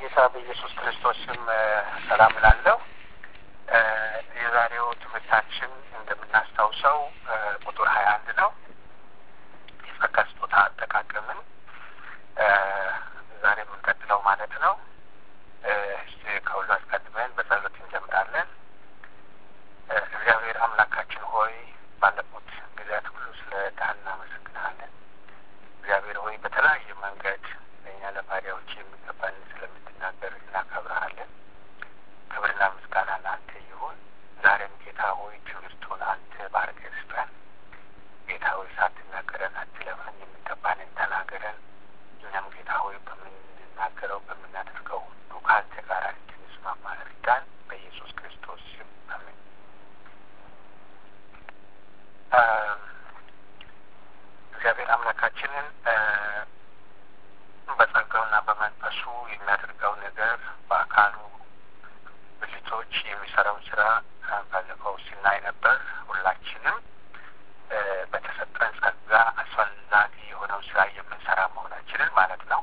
በጌታ በኢየሱስ ክርስቶስ ስም ሰላም እላለሁ። የዛሬው ትምህርታችን እንደምናስታውሰው ቁጥር ሀያ አንድ ነው። የጸጋ ስጦታ አጠቃቀምን ዛሬ የምንቀጥለው ማለት ነው። እስቲ ከሁሉ አስቀድመን በጸሎት እንጀምራለን። እግዚአብሔር አምላካችን ሆይ ባለፉት ጊዜያት ሁሉ ስለ ዳህ እናመሰግናለን። እግዚአብሔር ሆይ በተለያየ መንገድ ለእኛ ለባሪያዎች የሚገባን ስለምትናገር እናከብረሃለን። ክብርና ምስጋና ለአንተ ይሁን። ዛሬም ጌታ ሆይ ትምህርቱን አንተ ባርከህ ስጠን። ጌታ ሆይ ሳትናገረን አትለፈን፣ የሚገባንን ተናገረን። እኛም ጌታ ሆይ በምንናገረው በምናደርገው ሁሉ ከአንተ ጋር እንድንስማማ እርዳን። በኢየሱስ ክርስቶስ ስም አሜን። እግዚአብሔር አምላካችንን በጸጋውና በመንፈሱ የሚያደርገው ነገር በአካሉ ብልቶች የሚሰራው ስራ ባለፈው ሲናይ ነበር። ሁላችንም በተሰጠን ጸጋ አስፈላጊ የሆነው ስራ የምንሰራ መሆናችንን ማለት ነው።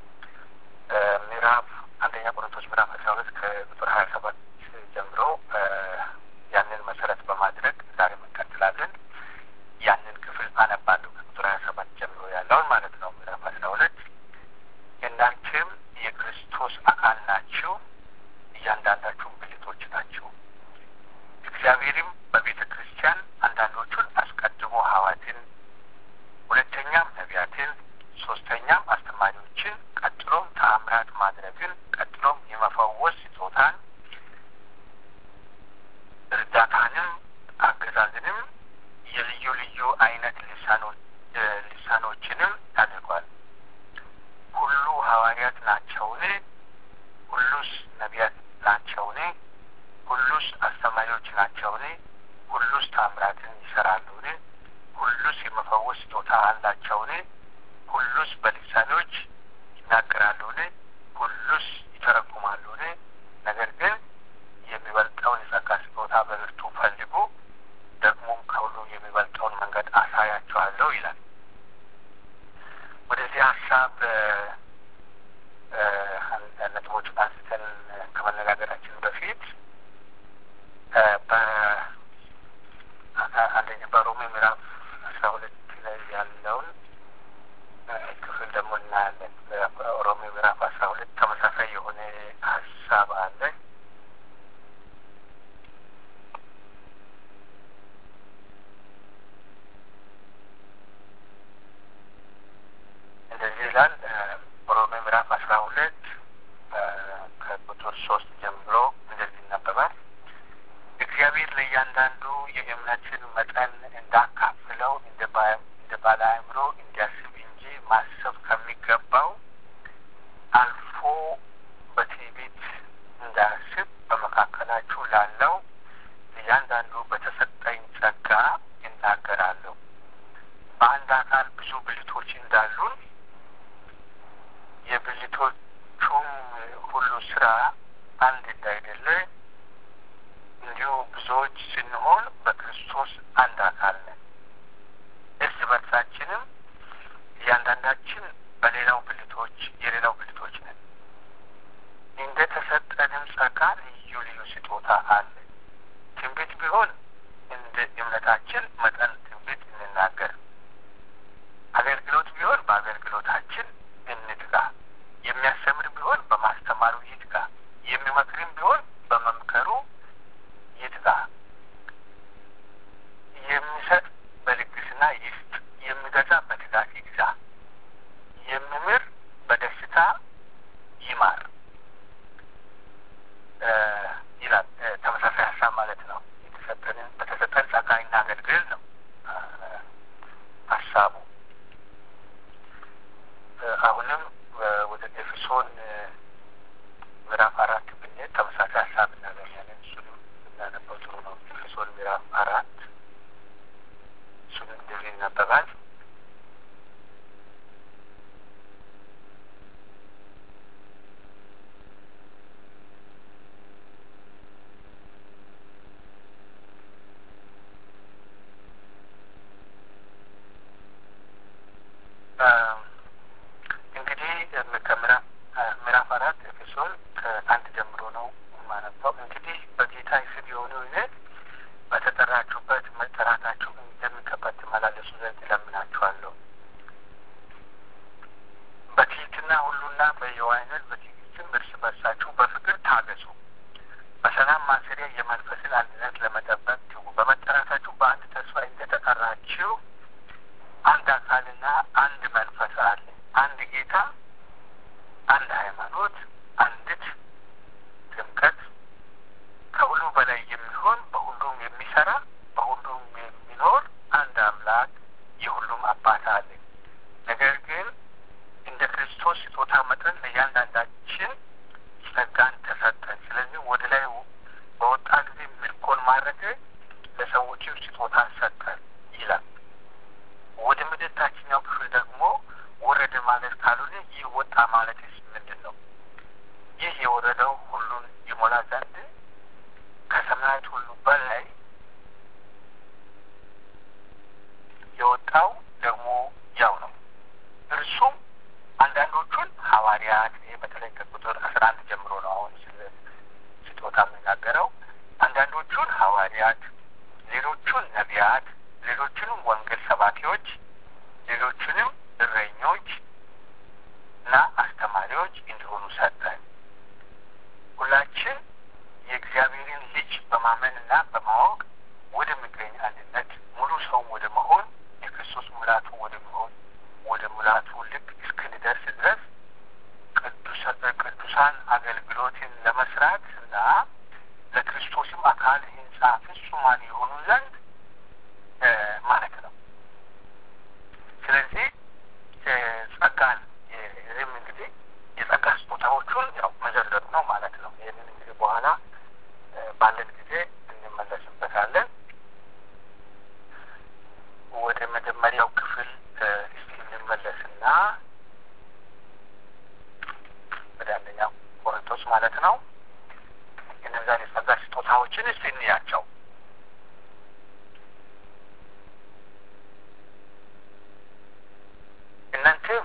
ምዕራፍ አንደኛ ቆሮንቶስ ምዕራፍ አስራ ሁለት ከቁጥር ሀያ ሰባት ጀምሮ ያንን መሰረት በማድረግ ዛሬ እንቀጥላለን። ያንን ክፍል አነባለሁ ከቁጥር ሀያ ሰባት ጀምሮ ያለውን ማለት ነው። ምዕራፍ አስራ ሁለት እናንተም የክርስቶስ አካል ናችሁ፣ እያንዳንዳችሁም ብልቶች ናችሁ። እግዚአብሔርም በቤተ ክርስቲያን አንዳንዶቹን አስቀድሞ ሐዋርያትን፣ ሁለተኛም ነቢያትን፣ ሶስተኛም አስተማሪዎችን፣ ቀጥሎም ተአምራት ማድረግን፣ ቀጥሎም የመፈወስ ስጦታን፣ እርዳታንም፣ አገዛዝንም፣ የልዩ ልዩ አይነት ልሳኖችንም አድርጓል። ሁሉ ሐዋርያት ናቸውን? ሁሉስ ነቢያት ናቸውን? ሁሉስ አስተማሪዎች ናቸውን? ሁሉስ ታምራትን ይሰራሉን? ሁሉስ የመፈወስ ስጦታ አላቸውን? ሁሉስ በልሳኖች ይናገራሉን? ሁሉስ ይተረጉማሉን? ነገር ግን የሚበልጠውን የጸጋ ስጦታ በብርቱ ፈልጉ፣ ደግሞም ከሁሉ የሚበልጠውን መንገድ አሳያችኋለሁ ይላል። ወደዚህ ሀሳብ ነጥቦች አንስተን ከመነጋገራችን በፊት በአንደኛ በሮሜ ምዕራፍ አስራ ሁለት ላይ ያለውን ክፍል ደግሞ እናያለን። ሮሜ ምዕራፍ አስራ ሁለት ተመሳሳይ የሆነ ሀሳብ አለ። እንደዚህ ይላል። ሮሜ ምዕራፍ አስራ ሁለት ከቁጥር ሶስት ጀምሮ እንደዚህ ይነበባል። እግዚአብሔር ለእያንዳንዱ የእምነትን መጠን እንዳካፍለው እንደ ባለ አእምሮ እንዲያስብ እንጂ ማሰብ ከሚገባው አልፎ በትዕቢት እንዳያስብ በመካከላችሁ ላለው እያንዳንዱ በተሰጠኝ ጸጋ እናገራለሁ። በአንድ አካል ብዙ ብልቶች እንዳሉን የብልቶቹም ሁሉ ስራ አንድ እንዳይደለ እንዲሁ ብዙዎች ስንሆን በክርስቶስ አንድ አካል ነን። እርስ በርሳችንም እያንዳንዳችን በሌላው ብልቶች የሌላው ብልቶች ነን። እንደ ተሰጠንም ጸጋ ልዩ ልዩ ስጦታ አለ። ትንቢት ቢሆን እንደ እምነታችን መጠን ትንቢት እንናገር። አገልግሎት ቢሆን በአገልግሎታችን እንትጋ። የሚያስተምር ቢሆን በማስተማሩ ይትጋ። የሚመክርም ቢሆን በመምከሩ ይትጋ። የሚሰጥ በልግስና ይስጥ። የሚገዛ በትጋት ይግዛ። የሚምር በደስታ ይማር ይላል። ተመሳሳይ ሰባኪዎች፣ ሌሎቹንም እረኞች እና አስተማሪዎች እንዲሆኑ ሰጠን። ሁላችን የእግዚአብሔርን ልጅ በማመንና በማወቅ ወደሚገኝ አንድነት ሙሉ ሰውም ወደ መሆን የክርስቶስ ሙላቱ ወደ መሆን ወደ ሙላቱ ልክ እስክንደርስ ድረስ ቅዱሳን አገልግሎትን ለመስራት እና ለክርስቶስም አካል ህንጻ ፍጹማን የሆኑ ዘንድ ማለት ነው። ስለዚህ ጸጋን ይህም እንግዲህ የጸጋ ስጦታዎቹን ያው መዘርዘሩ ነው ማለት ነው። ይህንን እንግዲህ በኋላ ባለን ጊዜ እንመለስበታለን። ወደ መጀመሪያው ክፍል እስቲ እንመለስና ወደ አንደኛው ቆሮንቶስ ማለት ነው እነዛን የጸጋ ስጦታዎችን እስቲ እንያቸው። እናንተም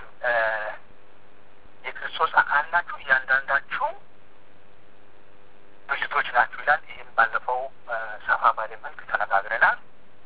የክርስቶስ አካል ናችሁ፣ እያንዳንዳችሁ ብልቶች ናችሁ ይላል። ይህም ባለፈው ሰፋ ባለ መልክ ተነጋግረናል።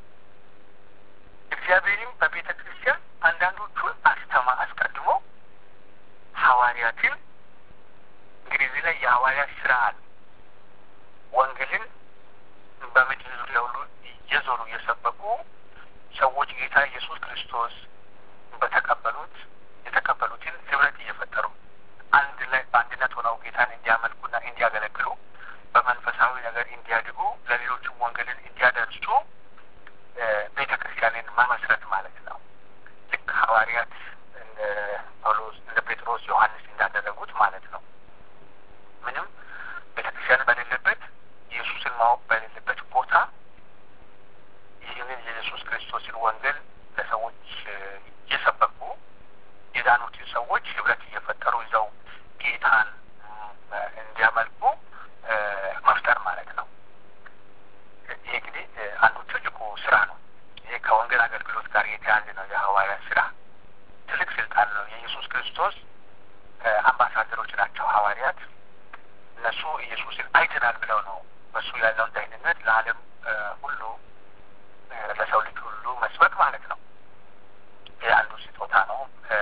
እግዚአብሔርም በቤተ ክርስቲያን አንዳንዶቹን አስተማ አስቀድሞ ሐዋርያትን እንግዲህ እዚህ ላይ የሐዋርያት ስራ አለ። ወንጌልን በምድር ዙሪያ ሁሉ እየዞሩ እየሰበኩ ሰዎች ጌታ ኢየሱስ ክርስቶስ በተቀበሉት የተቀበሉትን ህብረት እየፈጠሩ አንድ ላይ በአንድነት ሆነው ጌታን እንዲያመልኩና እንዲያገለግሉ በመንፈሳዊ ነገር እንዲያድጉ ለሌሎችም ወንጌልን እንዲያደርሱ ቤተ ክርስቲያንን መመስረት ማለት ነው። ልክ ሐዋርያት እንደ ጳውሎስ እንደ ጴጥሮስ፣ ዮሐንስ እንዳደረጉት ማለት ነው። ምንም ቤተ ክርስቲያን በሌለበት ኢየሱስን ማወቅ በሌለበት ቦታ ይህንን የኢየሱስ ክርስቶስን ወንጌል ለሰዎች እየሰበኩ የዳኑትን ሰዎች ህብረት እየፈጠሩ ይዘው ጌታን እንዲያመልኩ መፍጠር ማለት ነው። ይሄ እንግዲህ አንዱ ትልቁ ስራ ነው። ይሄ ከወንጌል አገልግሎት ጋር የተያያዘ ነው። የሐዋርያት ስራ ትልቅ ስልጣን ነው። የኢየሱስ ክርስቶስ አምባሳደሮች ናቸው ሐዋርያት። እነሱ ኢየሱስን አይተናል ብለው ነው በሱ ያለውን ደህንነት ለዓለም ሁሉ ለሰው ልጅ ሁሉ መስበክ ማለት ነው። ይህ አንዱ ስጦታ ነው።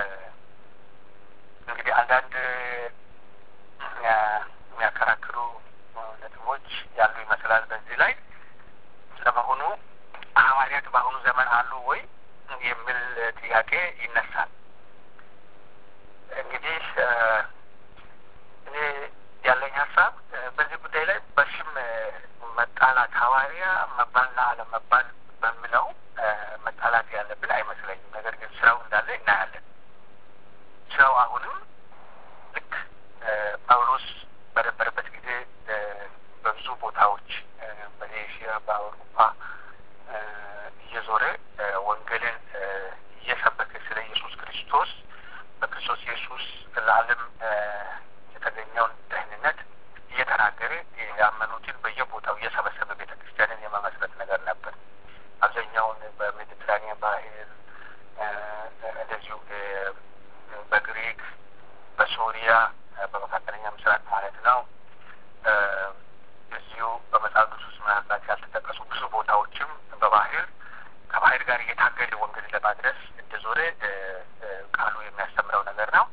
እንግዲህ አንዳንድ የሚያከራክሩ ነጥቦች ያሉ ይመስላል በዚህ ላይ ለመሆኑ ሐዋርያት በአሁኑ ዘመን አሉ ወይ የሚል ጥያቄ ይነሳል። እንግዲህ እኔ ያለኝ ሀሳብ በዚህ ጉዳይ ላይ በስም መጣላት ሐዋርያ መባልና አለመባል በሚለው መጣላት ያለብን አይመስለኝም። ነገር ግን ስራው እንዳለ እናያለን። ስራው አሁንም ልክ ጳውሎስ በነበረበት ጊዜ በብዙ ቦታዎች በኤሽያ፣ በአውሮፓ እየዞረ ወንጌልን እየሰበከ ስለ ኢየሱስ ክርስቶስ በክርስቶስ ኢየሱስ ለዓለም የተገኘውን ደህንነት እየተናገረ ያመኑትን በየቦታው እየሰበሰበ ቤተ ክርስቲያንን የመመስረት ነገር ነበር። አብዛኛውን በሜዲትራኒያን ባህር እንደዚሁ በግሪክ፣ በሶሪያ፣ በመካከለኛ ምስራቅ ማለት ነው። እዚሁ በመጽሐፍ ቅዱስ ምናልባት ያልተጠቀሱ ብዙ ቦታዎችም በባህር ከባህር ጋር እየታገለ ወንጌል ለማድረስ እንደዞረ ቃሉ የሚያስተምረው ነገር ነው።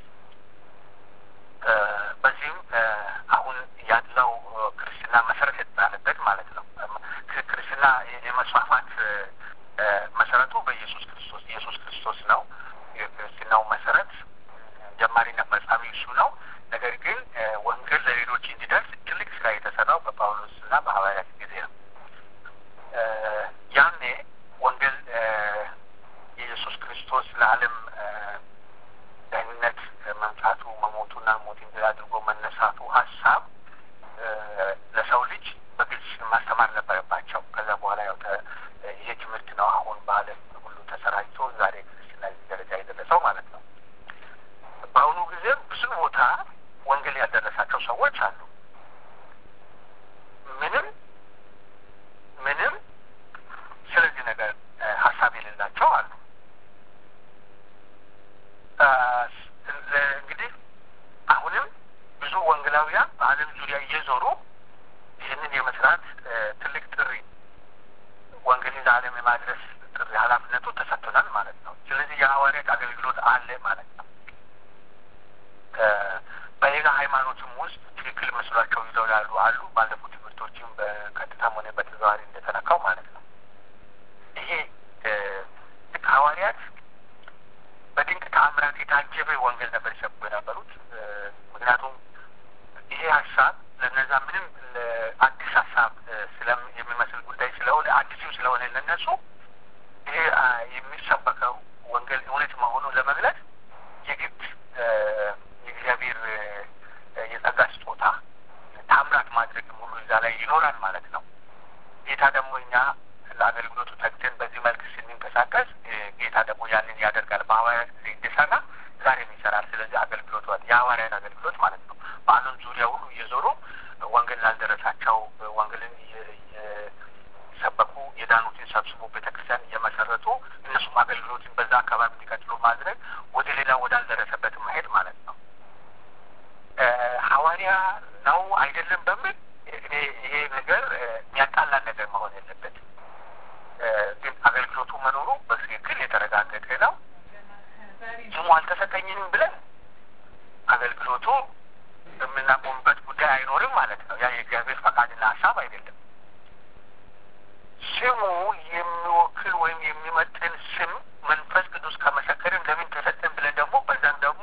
በዚህም አሁን ያለው ክርስትና መሰረት የተጣለበት ማለት ነው። ክርስትና የመስፋፋት መሰረቱ በኢየሱስ ክርስቶስ ኢየሱስ ክርስቶስ ነው። የክርስትናው መሰረት ጀማሪና ፈጻሚ እሱ ነው። ነገር ግን ወንጌል ለሌሎች እንዲደርስ ትልቅ ስራ የተሰራው በጳውሎስ እና በሐዋርያት ጊዜ ነው። ያኔ ወንጌል የኢየሱስ ክርስቶስ ለዓለም ደህንነት መምጣቱ መሞቱና ሞትን ድል አድርጎ መነሳቱ ሀሳብ ለሰው ልጅ በግልጽ ማስተማር ነበረባቸው። ከዛ በኋላ ያው ይሄ ትምህርት ነው አሁን በዓለም ሁሉ ተሰራጭቶ ዛሬ ክርስትና ደረጃ የደረሰው ማለት ነው። በአሁኑ ጊዜ ብዙ ቦታ ወንጌል ያደረሳቸው ሰዎች አሉ። ምንም ምንም ስለዚህ ነገር ሀሳብ የሌላቸው አሉ። እንግዲህ አሁንም ብዙ ወንጌላውያን በዓለም ዙሪያ እየዞሩ ይህንን የመስራት ትልቅ ጥሪ ወንጌልን ለዓለም የማድረስ ጥሪ ጥሪ ኃላፊነቱ ተሰጥቶናል ማለት ነው። ስለዚህ የሐዋርያት አገልግሎት አለ ማለት ነው። በሌላ ሃይማኖትም ውስጥ ትክክል መስሏቸው ይዘው ያሉ አሉ። ባለፉት ትምህርቶችም በቀጥታም ሆነ በተዘዋዋሪ እንደተነካው ማለት ነው። ይሄ ሐዋርያት በድንቅ ተአምራት የታጀበ ወንጌል ነበር ይሰብኩ የነበሩት። ምክንያቱም ይሄ ሀሳብ ለነዛ ምንም አዲስ ሀሳብ የሚመስል ጉዳይ ስለሆነ አዲስም ስለሆነ ለነሱ ይሄ የሚሰበከው ወንጌል እውነት መሆኑን ለመግለጽ የግድ የእግዚአብሔር የጸጋ ስጦታ ታምራት ማድረግም ሁሉ እዛ ላይ ይኖራል ማለት ነው። ጌታ ደግሞ እኛ ለአገልግሎቱ ተግተን በዚህ መልክ ስንንቀሳቀስ ጌታ ደግሞ ያንን ያደርጋል። በሐዋርያት ጊዜ እንደሰራ ዛሬም ይሰራል። ስለዚህ አገልግሎቱ የሐዋርያት አገልግሎት ማለት ነው። በዓለም ዙሪያ ሁሉ እየዞሩ ወንጌል ላልደረሳቸው ወንጌልን እየሰበኩ የዳኑትን ሰብስቦ ቤተክርስቲያን እየመሰረቱ እነሱም አገልግሎትን በዛ አካባቢ እንዲቀጥሉ ማድረግ ወደ ሌላ ወዳልደረሰበት መሄድ ማለት ነው። ሐዋርያ ነው አይደለም በሚል እኔ ይሄ ነገር የሚያጣላን ነገር መሆን የለበትም። ግን አገልግሎቱ መኖሩ በትክክል የተረጋገጠ ነው። ስሙ አልተሰጠኝንም ብለን አገልግሎቱ የምናቆምበት ጉዳይ አይኖርም ማለት ነው። ያ የእግዚአብሔር ፈቃድና ሀሳብ አይደለም። ስሙ የሚወክል ወይም የሚመጥን ስም መንፈስ ቅዱስ ከመሰከርን ለምን ተሰጠን ብለን ደግሞ በዛም ደግሞ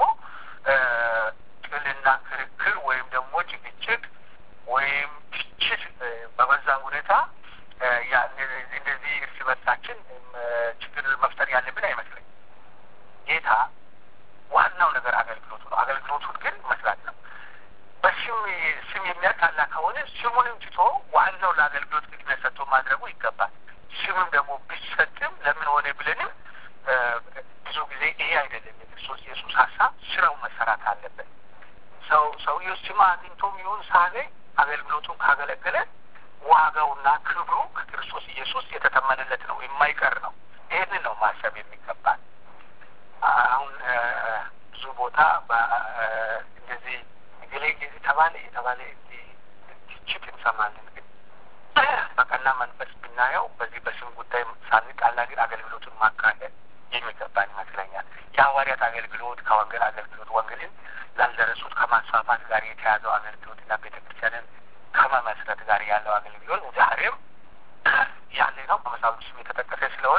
ጥልና ክርክር ወይም ደግሞ ጭቅጭቅ ወይም ትችት በበዛ ሁኔታ እንደዚህ እርስ በርሳችን ችግር መፍጠር ያለብን አይመስለኝም። ጌታ ዋናው ነገር አገልግሎቱ ነው። አገልግሎቱን ግን መስራት ነው። በስም ስም የሚያጣላ ከሆነ ስሙንም ትቶ ዋናው ለአገልግሎት ቅድሚያ ሰጥቶ ማድረጉ ይገባል። ስምም ደግሞ ቢሰጥም ለምን ሆነ ብለንም ብዙ ጊዜ ይሄ አይደለም የክርስቶስ ኢየሱስ ሀሳብ። ስራው መሰራት አለበት። ሰው ሰውየው ስም አግኝቶም ይሁን ሳገኝ አገልግሎቱን ካገለገለ ዋጋውና ክብሩ ከክርስቶስ ኢየሱስ የተተመነለት ነው፣ የማይቀር ነው። ይህንን ነው ማሰብ የሚገባል። አሁን ብዙ ቦታ እንደዚህ እገሌ እንደዚህ ተባለ የተባለ ትችት እንሰማለን። ግን በቀና መንፈስ ብናየው በዚህ በስም ጉዳይ ሳንጣላ ግን አገልግሎቱን ማካሄድ የሚገባን ይመስለኛል። የሐዋርያት አገልግሎት ከወንጌል አገልግሎት ወንጌልን ላልደረሱት ከማስፋፋት ጋር የተያዘው አገልግሎትና ቤተ ክርስቲያንን ከመመስረት ጋር ያለው አገልግሎት ዛሬም ያለ ነው። በመጽሐፍ ቅዱስም የተጠቀሰ ስለሆነ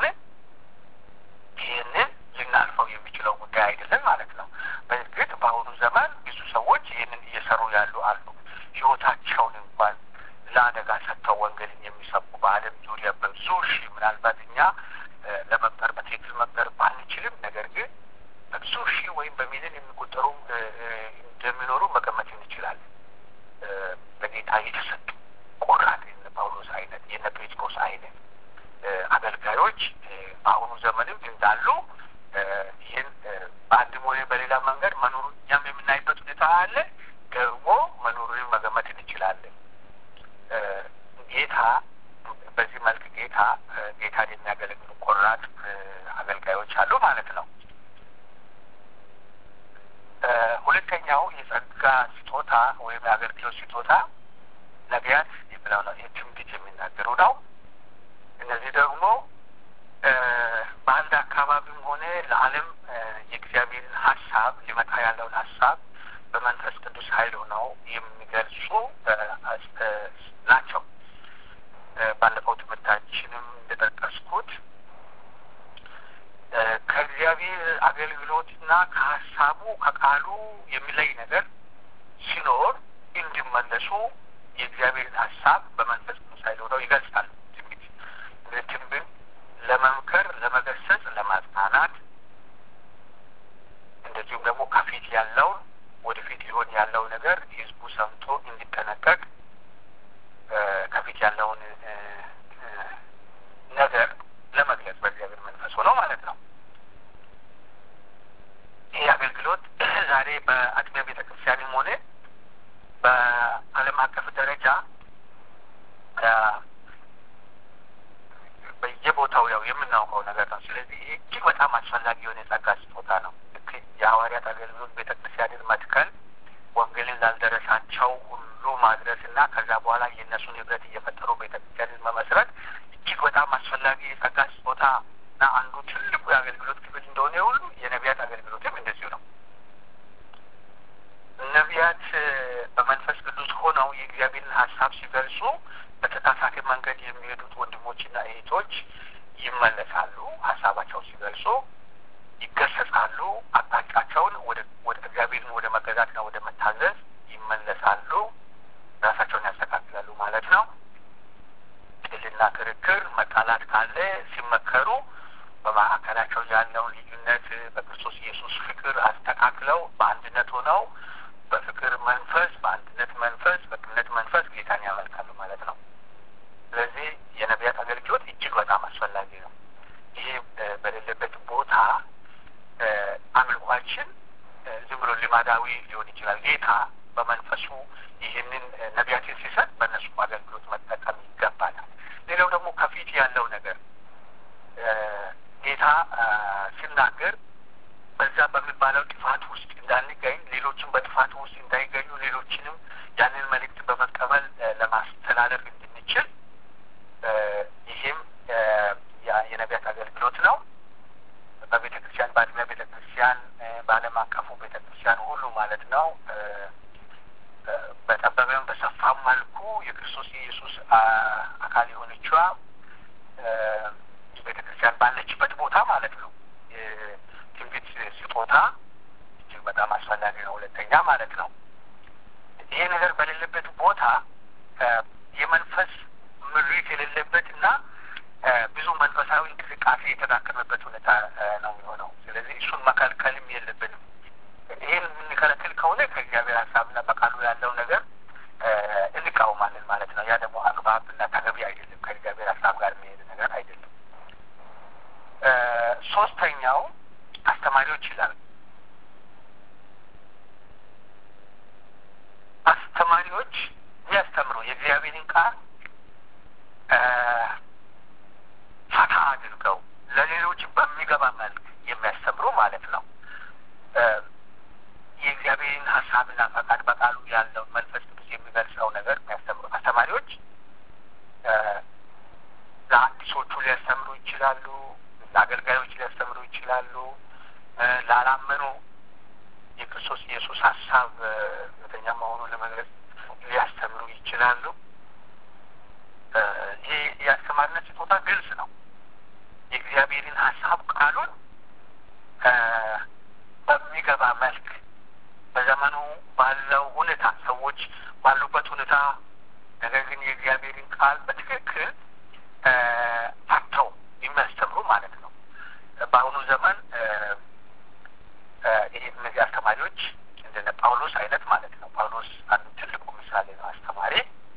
ይህንን ልናልፈው የሚችለው ጉዳይ አይደለም ማለት ነው። በእርግጥ በአሁኑ ዘመን ብዙ ሰዎች ይህንን እየሰሩ ያሉ አሉ። ሕይወታቸውን እንኳን ለአደጋ ሰጥተው ወንጌልን የሚሰቡ በዓለም ዙሪያ በብዙ ሺህ ምናልባት እኛ ለመቁጠር በትክክል መቁጠር ባንችልም፣ ነገር ግን በብዙ ሺህ ወይም በሚሊዮን የሚቆጠሩ እንደሚኖሩ መገመት እንችላለን። በጌታ የተሰጡ ቆራጥ የነ ጳውሎስ አይነት የነ ጴጥሮስ አይነት አገልጋዮች በአሁኑ ዘመንም እንዳሉ ይህን በአንድም ሆነ በሌላ መንገድ መኖሩን እኛም የምናይበት ሁኔታ አለ። ደግሞ መኖሩን መገመት እንችላለን። ጌታ በዚህ መልክ ጌታ ጌታን የሚያገለግሉ ቆራጥ አገልጋዮች አሉ ማለት ነው። ሁለተኛው የጸጋ ስጦታ ወይም የአገልግሎት ስጦታ ነቢያት የሚለው ነው። የትንቢት የሚናገሩ ነው። እነዚህ ደግሞ በአንድ አካባቢም ሆነ ለዓለም የእግዚአብሔርን ሀሳብ ሊመጣ ያለውን ሀሳብ በመንፈስ ቅዱስ ኃይል ሆነው የሚገልጹ ናቸው። ባለፈው ትምህርታችንም እንደጠቀስኩት ከእግዚአብሔር አገልግሎትና ከሀሳቡ ከቃሉ የሚለይ ነገር ሲኖር እንዲመለሱ የእግዚአብሔርን ሀሳብ በመንፈስ ቅዱስ ኃይል ሆነው ይገልጻሉ። ትንቢት ትንቢት ለመምከር፣ ለመገሰጽ፣ ለማጽናናት እንደዚሁም ደግሞ ከፊት ያለውን ወደፊት ሊሆን ያለው ነገር ህዝቡ ሰምቶ እንዲጠነቀቅ ከፊት ያለውን ነገር ለመግለጽ በእግዚአብሔር መንፈስ ሆነው ማለት ነው። ይህ አገልግሎት ዛሬ በአጥቢያ ቤተ ክርስቲያንም ሆነ በዓለም አቀፍ ደረጃ በየቦታው ያው የምናውቀው ነገር ነው። ስለዚህ ይህ እጅግ በጣም አስፈላጊ የሆነ የጸጋ ስጦታ ነው። ልክ የሐዋርያት አገልግሎት ቤተ ክርስቲያንን መትከል፣ ወንጌልን ላልደረሳቸው ሁሉ ማድረስ እና ከዛ በኋላ የእነሱን ህብረት እየፈጠሩ ቤተ ክርስቲያንን መመስረት እጅግ በጣም አስፈላጊ የጸጋ ስጦታ እና አንዱ ትልቁ የአገልግሎት ክፍል እንደሆነ ሁሉ የነቢያት አገልግሎትም እንደዚሁ ነው። ነቢያት በመንፈስ ቅዱስ ሆነው የእግዚአብሔርን ሀሳብ ሲገልጹ በተሳሳተ መንገድ የሚሄዱት ወንድሞችና እህቶች ይመለሳሉ። ሀሳባቸው ሲገልጹ ይገሰጻሉ። አቅጣጫቸውን ወደ ወደ እግዚአብሔርን ወደ መገዛትና ወደ መታዘዝ ይመለሳሉ። ራሳቸውን ያስተካክላሉ ማለት ነው። ጥልና ክርክር፣ መጣላት ካለ ሲመከሩ በመካከላቸው ያለውን ልዩነት በክርስቶስ ኢየሱስ ፍቅር አስተካክለው በአንድነት ሆነው በፍቅር መንፈስ፣ በአንድነት መንፈስ፣ በቅንነት መንፈስ ጌታን ያመልካሉ ማለት ነው። ስለዚህ የነቢያት አገልግሎት እጅግ በጣም አስፈላጊ ነው። ይሄ በሌለበት ቦታ አምልኳችን ዝም ብሎ ልማዳዊ ሊሆን ይችላል። ጌታ በመንፈሱ ይህንን ነቢያትን ሲሰጥ በእነሱ አገልግሎት መጠቀም ይገባናል። ሌላው ደግሞ ከፊት ያለው ነገር ጌታ ሲናገር በዛ በሚባለው ጥፋት ውስጥ እንዳንገኝ፣ ሌሎችን በጥፋት ውስጥ እንዳይገኙ፣ ሌሎችንም ያንን መልእክት በመቀበል ለማስተላለፍ እንድንችል ይህም የነቢያት አገልግሎት ነው። በቤተ ክርስቲያን በአጥቢያ ቤተ ክርስቲያን በዓለም አቀፉ ቤተ ክርስቲያን ሁሉ ማለት ነው። በጠበበም በሰፋም መልኩ የክርስቶስ ኢየሱስ አካል የሆነችዋ ቤተ ክርስቲያን ባለችበት ቦታ ማለት ነው የትንቢት ስጦታ እጅግ በጣም አስፈላጊ ነው። ሁለተኛ ማለት ነው ይሄ ነገር በሌለበት ቦታ የመንፈስ ምሪት የሌለበት እና ብዙ መንፈሳዊ እንቅስቃሴ የተዳከመበት ሁኔታ ነው የሚሆነው። ስለዚህ እሱን መከልከልም የለብንም። ይህን የምንከለክል ከሆነ ከእግዚአብሔር ሀሳብና በቃሉ ያለው ነገር እንቃወማለን ማለት ነው። ያ ደግሞ አግባብና ተገቢ አይደለም። ከእግዚአብሔር ሀሳብ ጋር የሚሄድ ነገር አይደለም። ሶስተኛው አስተማሪዎች ይላል። አስተማሪዎች የሚያስተምሩ የእግዚአብሔርን ቃል ፈታ አድርገው ለሌሎች በሚገባ መልክ የሚያስተምሩ ማለት ነው። የእግዚአብሔርን ሀሳብና ፈቃድ በቃሉ ያለው መንፈስ ቅዱስ የሚገልጸው ነገር የሚያስተምሩ አስተማሪዎች ለአዲሶቹ ሊያስተምሩ ይችላሉ። ለአገልጋዮች ሊያስተምሩ ይችላሉ። ላላመኑ የክርስቶስ ኢየሱስ ሀሳብ እውነተኛ መሆኑን ለመግለጽ ሊያስተምሩ ይችላሉ። ይህ የአስተማሪነት ስጦታ ግልጽ ነው። የእግዚአብሔርን ሀሳብ ቃሉን በሚገባ መልክ በዘመኑ ባለው ሁኔታ ሰዎች ባሉበት ሁኔታ ነገር ግን የእግዚአብሔርን ቃል በትክክል ፈተው የሚያስተምሩ ማለት ነው። በአሁኑ ዘመን ይህ እነዚህ አስተማሪዎች እንደነ ጳውሎስ አይነት ማለት ነው። ጳውሎስ አንዱ ትልቁ ምሳሌ ነው። አስተማሪ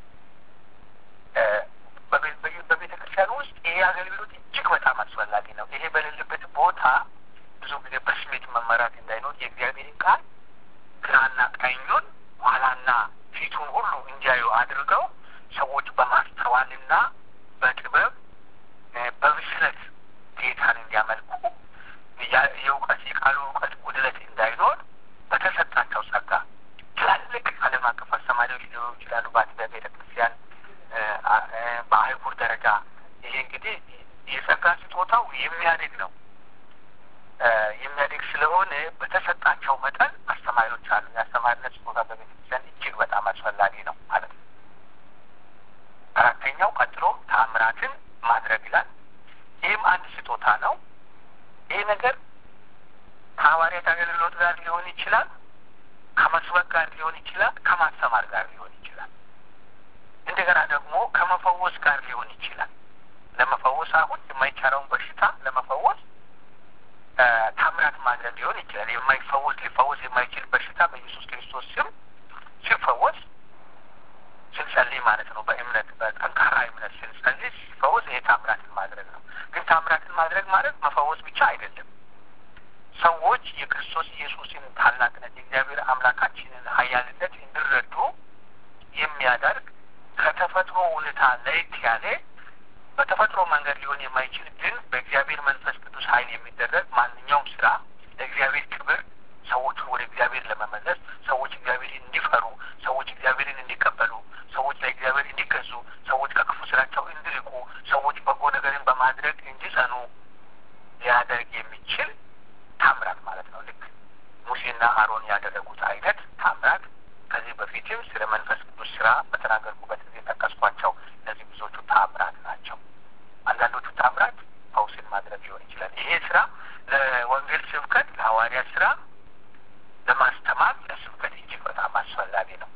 በቤተ ክርስቲያን ውስጥ ይሄ አገልግሎት እጅግ በጣም አስፈላጊ ነው። ይሄ በሌለበት ቦታ ብዙ ጊዜ በስሜት መመራት እንዳይኖር የእግዚአብሔርን ቃል ግራና ቀኙን ኋላና ፊቱን ሁሉ እንዲያዩ አድርገው ሰዎች በማስተዋልና በጥበብ በብስለት ጌታን እንዲያመልኩ የእውቀት የቃሉ እውቀት ጉድለት እንዳይኖር በተሰጣቸው ጸጋ ትላልቅ ዓለም አቀፍ አስተማሪዎች ሊሆኑ ይችላሉ። በአጥቢያ ቤተ ክርስቲያን በአህጉር ደረጃ ይሄ እንግዲህ የጸጋ ስጦታው የሚያድግ ነው። የሚያድግ ስለሆነ በተሰጣቸው መጠን አስተማሪዎች አሉ። የአስተማሪነት ስጦታ በቤተ ክርስቲያን እጅግ በጣም አስፈላጊ ነው ማለት ነው። አራተኛው ቀጥሎ ተአምራትን ማድረግ ይላል። ይህም አንድ ስጦታ ነው። ይህ ነገር ከሐዋርያት አገልግሎት ጋር ሊሆን ይችላል፣ ከመስበክ ጋር ሊሆን ይችላል፣ ከማስተማር ጋር ሊሆን ይችላል። እንደገና ደግሞ ከመፈወስ ጋር ሊሆን ይችላል። ለመፈወስ አሁን የማይቻለውን በሽታ ለመፈወስ ታምራት ማድረግ ሊሆን ይችላል። የማይፈወስ ሊፈወስ የማይችል በሽታ በኢየሱስ ክርስቶስ ስም ሲፈወስ ስንጸልይ ማለት ነው። በእምነት በጠንካራ እምነት ስንጸልይ ሲፈወስ ይሄ ታምራትን ማድረግ ነው። ግን ታምራትን ማድረግ ማለት መፈወስ ብቻ አይደለም። ሰዎች የክርስቶስ ኢየሱስን ታላቅነት የእግዚአብሔር አምላካችንን ኃያልነት እንዲረዱ የሚያደርግ ከተፈጥሮ ሁኔታ ለየት ያለ በተፈጥሮ መንገድ ሊሆን የማይችል ግን በእግዚአብሔር መንፈስ ቅዱስ ኃይል የሚደረግ ማንኛውም ስራ ለእግዚአብሔር ክብር ሰዎቹን ወደ እግዚአብሔር ለመመለስ ሰዎች እግዚአብሔርን እንዲፈሩ፣ ሰዎች እግዚአብሔርን እንዲቀበሉ፣ ሰዎች ለእግዚአብሔር እንዲገዙ፣ ሰዎች ከክፉ ስራቸው እንዲርቁ፣ ሰዎች በጎ ነገርን በማድረግ እንዲጸኑ ስለ መንፈስ ቅዱስ ስራ በተናገርኩበት ጊዜ ጠቀስኳቸው። እነዚህ ብዙዎቹ ታምራት ናቸው። አንዳንዶቹ ታምራት ፈውስን ማድረግ ሊሆን ይችላል። ይሄ ስራ ለወንጌል ስብከት፣ ለሐዋርያ ስራ፣ ለማስተማር፣ ለስብከት እጅግ በጣም አስፈላጊ ነው።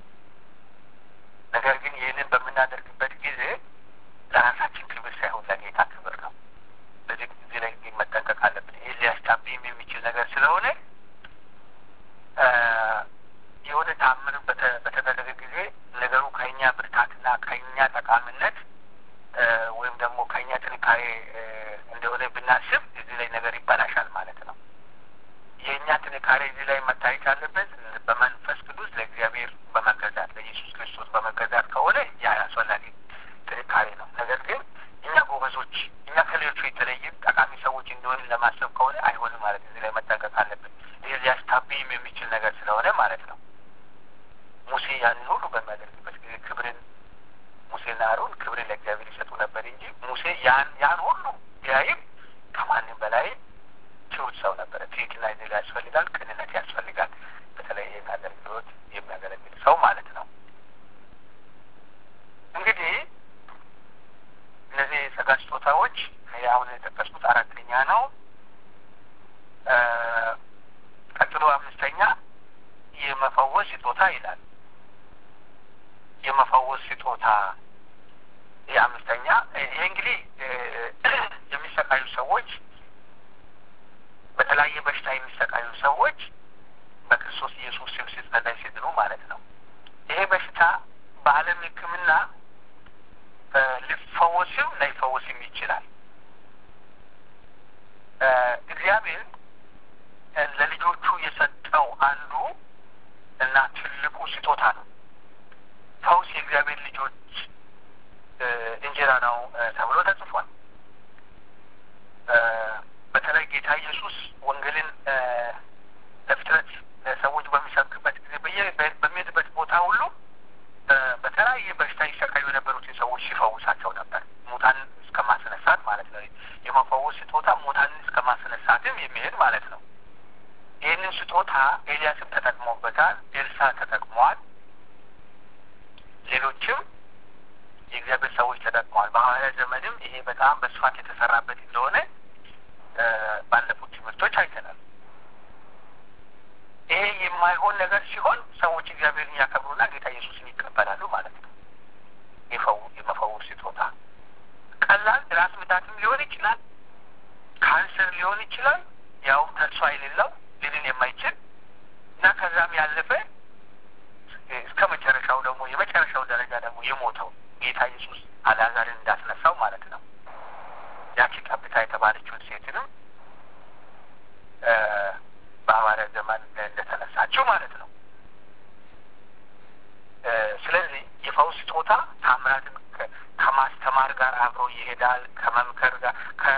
ነገር ግን ይህንን በምናደርግበት ጊዜ ለራሳችን ክብር ሳይሆን ለጌታ ክብር ነው። በዚህ ጊዜ ላይ ግን መጠንቀቅ አለብን። ይህ ሊያስታብይም የሚችል ነገር ስለሆነ የሆነ ታምር በተደረገ ጊዜ ነገሩ ከእኛ ብርታትና ከእኛ ጠቃሚነት ወይም ደግሞ ከእኛ ጥንካሬ እንደሆነ ብናስብ እዚህ ላይ ነገር ይበላሻል ማለት ነው። የእኛ ጥንካሬ እዚህ ላይ መታየት አለበት በመንፈስ ቅዱስ ለእግዚአብሔር በመገዛት ለኢየሱስ ክርስቶስ በመገዛት ከሆነ ያ አስፈላጊ ጥንካሬ ነው። ነገር ግን እኛ ጎበዞች፣ እኛ ከሌሎቹ የተለይን ጠቃሚ ሰዎች እንደሆን ለማሰብ ከሆነ አይሆንም ማለት እዚህ ላይ መጠንቀቅ አለብን። ይህ ሊያስታብይም የሚችል ነገር ስለሆነ ማለት ነው። ሙሴ ያንን ሁሉ በሚያደርግበት ጊዜ ክብርን ሙሴና አሮን ክብርን ለእግዚአብሔር ይሰጡ ነበር እንጂ ሙሴ ያን ያን ሁሉ ቢያይም ከማንም በላይ ትሁት ሰው ነበረ። ትህትና እዚህ ላይ ያስፈልጋል። ቅንነት ያስፈልጋል። በተለይ ይህን አገልግሎት የሚያገለግል ሰው ማለት ነው። እንግዲህ እነዚህ የጸጋ ስጦታዎች አሁን የጠቀስኩት አራተኛ ነው። ቀጥሎ አምስተኛ የመፈወስ ስጦታ ይላል። የመፈወስ ስጦታ ይህ አምስተኛ። ይሄ እንግዲህ የሚሰቃዩ ሰዎች በተለያየ በሽታ የሚሰቃዩ ሰዎች በክርስቶስ ኢየሱስ ስም ሲጸለይ ሲድኑ ማለት ነው። ይሄ በሽታ በዓለም ሕክምና ሊፈወስም ላይፈወስም ይችላል። እግዚአብሔር ለልጆቹ የሰጠው አንዱ እና ትልቁ ስጦታ ነው። ፈውስ የእግዚአብሔር ልጆች እንጀራ ነው ተብሎ ተጽፏል። በተለይ ጌታ ኢየሱስ ወንጌልን ለፍጥረት ሰዎች በሚሰብክበት ጊዜ በሚሄድበት ቦታ ሁሉ በተለያየ በሽታ ይሰቃዩ የነበሩትን ሰዎች ሲፈውሳቸው ነበር። ሙታን እስከ ማስነሳት ማለት ነው። የመፈወስ ስጦታ ሙታንን እስከ ማስነሳትም የሚሄድ ማለት ነው። ይህንን ስጦታ ኤልያስም ተጠቅሞበታል። ኤልሳ ተጠቅመዋል። ሌሎችም የእግዚአብሔር ሰዎች ተጠቅመዋል። በሐዋርያ ዘመንም ይሄ በጣም በስፋት የተሰራበት እንደሆነ ባለፉት ትምህርቶች አይተናል። ይሄ የማይሆን ነገር ሲሆን ሰዎች እግዚአብሔርን ያከብሩና ጌታ ኢየሱስን ይቀበላሉ ማለት ነው። የመፈወስ ስጦታ ቀላል ራስ ምታትም ሊሆን ይችላል፣ ካንሰር ሊሆን ይችላል። ያውም ተስፋ የሌለው ሊድን የማይችል እና ከዛም ያለፈ እስከ መጨረሻው ደግሞ የመጨረሻው ደረጃ ደግሞ የሞተው ጌታ ኢየሱስ አልዓዛርን እንዳስነሳው ማለት ነው። ያቺ ጠብታ የተባለችውን ሴትንም በሐዋርያ ዘመን እንደተነሳችው ማለት ነው። ስለዚህ የፈውስ ስጦታ ታምራትን ከማስተማር ጋር አብሮ ይሄዳል። ከመምከር ጋር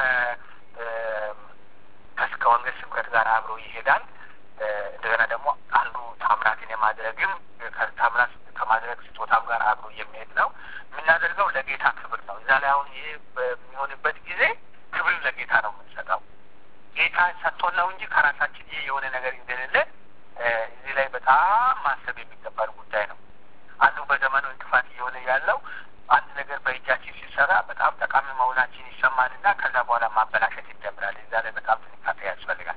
ከወንጌል ስብከት ጋር አብሮ ይሄዳል። እንደገና ደግሞ አንዱ ታምራትን የማድረግም ታምራት ከማድረግ ስጦታም ጋር አብሮ የሚሄድ ነው። የምናደርገው ለጌታ ክብር ነው። እዛ ላይ አሁን ይሄ በሚሆንበት ጊዜ ክብር ለጌታ ነው የምንሰጠው። ጌታ ሰጥቶን ነው እንጂ ከራሳችን ይሄ የሆነ ነገር እንደሌለ እዚህ ላይ በጣም ማሰብ የሚገባን ጉዳይ ነው። አንዱ በዘመኑ እንቅፋት እየሆነ ያለው አንድ ነገር በእጃችን ሲሰራ በጣም ጠቃሚ መሆናችን ይሰማንና ከዛ በኋላ ማበላሸት ይጀምራል። እዛ ላይ በጣም ጥንቃቄ ያስፈልጋል።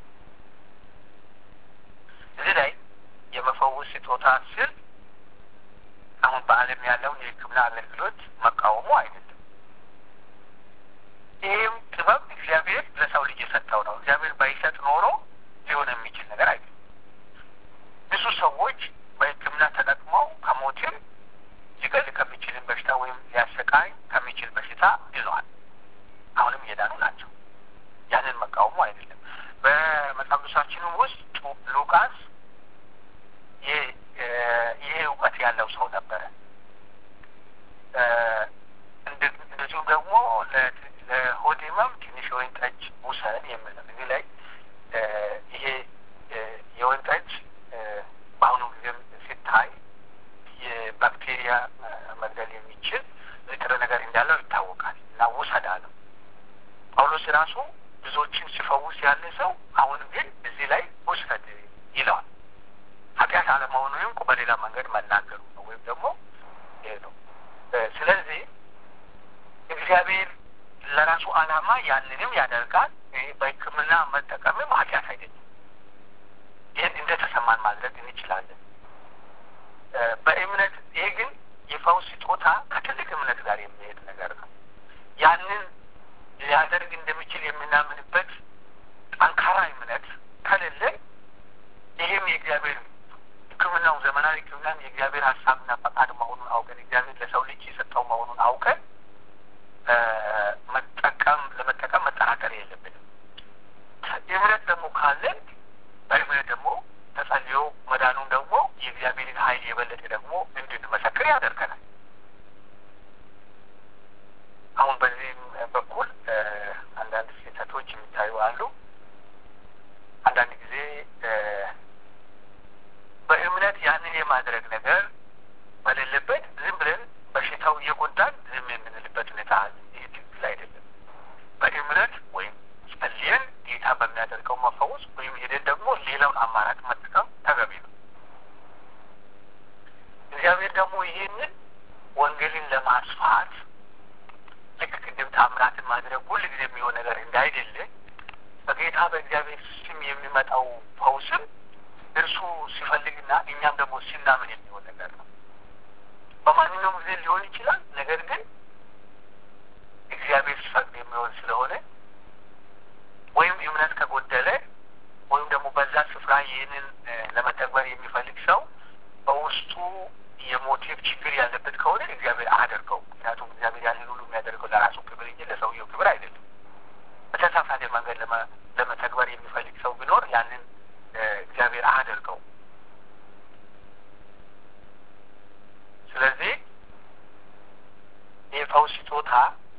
እዚህ ላይ የመፈወስ ስጦታ ስል አሁን በዓለም ያለውን የሕክምና አገልግሎት መቃወሙ አይደለም። ይህም ጥበብ እግዚአብሔር ለሰው ልጅ የሰጠው ነው። እግዚአብሔር ባይሰጥ ኖሮ ሊሆን የሚችል ነገር አይደለም። ብዙ ሰዎች በሕክምና ተጠቅመው ከሞትም ሊገል ከሚችልን በሽታ ወይም ሊያሰቃይ ከሚችል በሽታ ድነዋል። አሁንም እየዳኑ ናቸው። ያንን መቃወሙ አይደለም። በመጽሐፍ ቅዱሳችንም ውስጥ ሉቃስ ይሄ እውቀት ያለው ሰው ነበረ። እንደዚሁም ደግሞ ለሆድ ህመም ትንሽ የወይን ጠጅ ውሰድ የሚል ነው። እዚህ ላይ ይሄ የወይን ጠጅ በአሁኑ ጊዜም ሲታይ የባክቴሪያ መግደል የሚችል ንጥረ ነገር እንዳለው ይታወቃል እና ውሰድ አለው። ጳውሎስ ራሱ ብዙዎችን ሲፈውስ ያለ ሰው አሁን ግን እዚህ ላይ ውሰድ ይለዋል። ኃጢአት አለመሆኑንም በሌላ መንገድ መናገር እየተናገሩ ነው ወይም ደግሞ ይሄ ነው። ስለዚህ እግዚአብሔር ለራሱ ዓላማ ያንንም ያደርጋል። ይህ በሕክምና መጠቀምም ኃጢአት አይደለም። ይህን እንደተሰማን ማድረግ እንችላለን በእምነት። ይሄ ግን የፈውስ ስጦታ ከትልቅ እምነት ጋር የሚሄድ ነገር ነው። ያንን ሊያደርግ እንደሚችል የምናምንበት ጠንካራ እምነት ከሌለ ይህም የእግዚአብሔር ሕክምናው ዘመናዊ ሕክምናም የእግዚአብሔር ሀሳብና ፈቃድ መሆኑን አውቀን እግዚአብሔር ለሰው ልጅ የሰጠው መሆኑን አውቀን መጠቀም ለመጠቀም መጠራጠር የለብንም። እምነት ደግሞ ካለን በእምነት ደግሞ ተጸልዮ መዳኑን ደግሞ የእግዚአብሔርን ኃይል የበለጠ ደግሞ እንድንመሰክር ያደርገናል። አሁን በዚህም በኩል አንዳንድ ስህተቶች የሚታዩ አሉ። አንዳንድ ጊዜ በእምነት ያንን የማድረግ ነገር በሌለበት ዝም ብለን በሽታው እየጎዳን ዝም የምንልበት ሁኔታ አለ። ይህ ትክክል አይደለም። በእምነት ወይም ጸልየን ጌታ በሚያደርገው መፈወስ ወይም ሄደን ደግሞ ሌላውን አማራጭ መጠቀም ተገቢ ነው። እግዚአብሔር ደግሞ ይህንን ወንጌልን ለማስፋት ልክ ቅድም ታምራትን ማድረግ ሁል ጊዜ የሚሆን ነገር እንዳይደለ በጌታ በእግዚአብሔር ስም የሚመጣው ፈውስም እርሱ ሲፈልግና እኛም ደግሞ ሲናምን የሚሆን ነገር ነው። በማንኛውም ጊዜ ሊሆን ይችላል። ነገር ግን እግዚአብሔር ሲፈቅድ የሚሆን ስለሆነ ወይም እምነት ከጎደለ ወይም ደግሞ በዛ ስፍራ ይህንን ለመተግበር የሚፈልግ ሰው በውስጡ የሞቲቭ ችግር ያለበት ከሆነ እግዚአብሔር አያደርገው። ምክንያቱም እግዚአብሔር ያንን ሁሉ የሚያደርገው ለራሱ ክብር እንጂ ለሰውየው ክብር አይደለም። በተሳሳተ መንገድ ለመተግበር የሚፈልግ ሰው ቢኖር ያንን እግዚአብሔር አያደርገው። ስለዚህ የፈውስ ስጦታ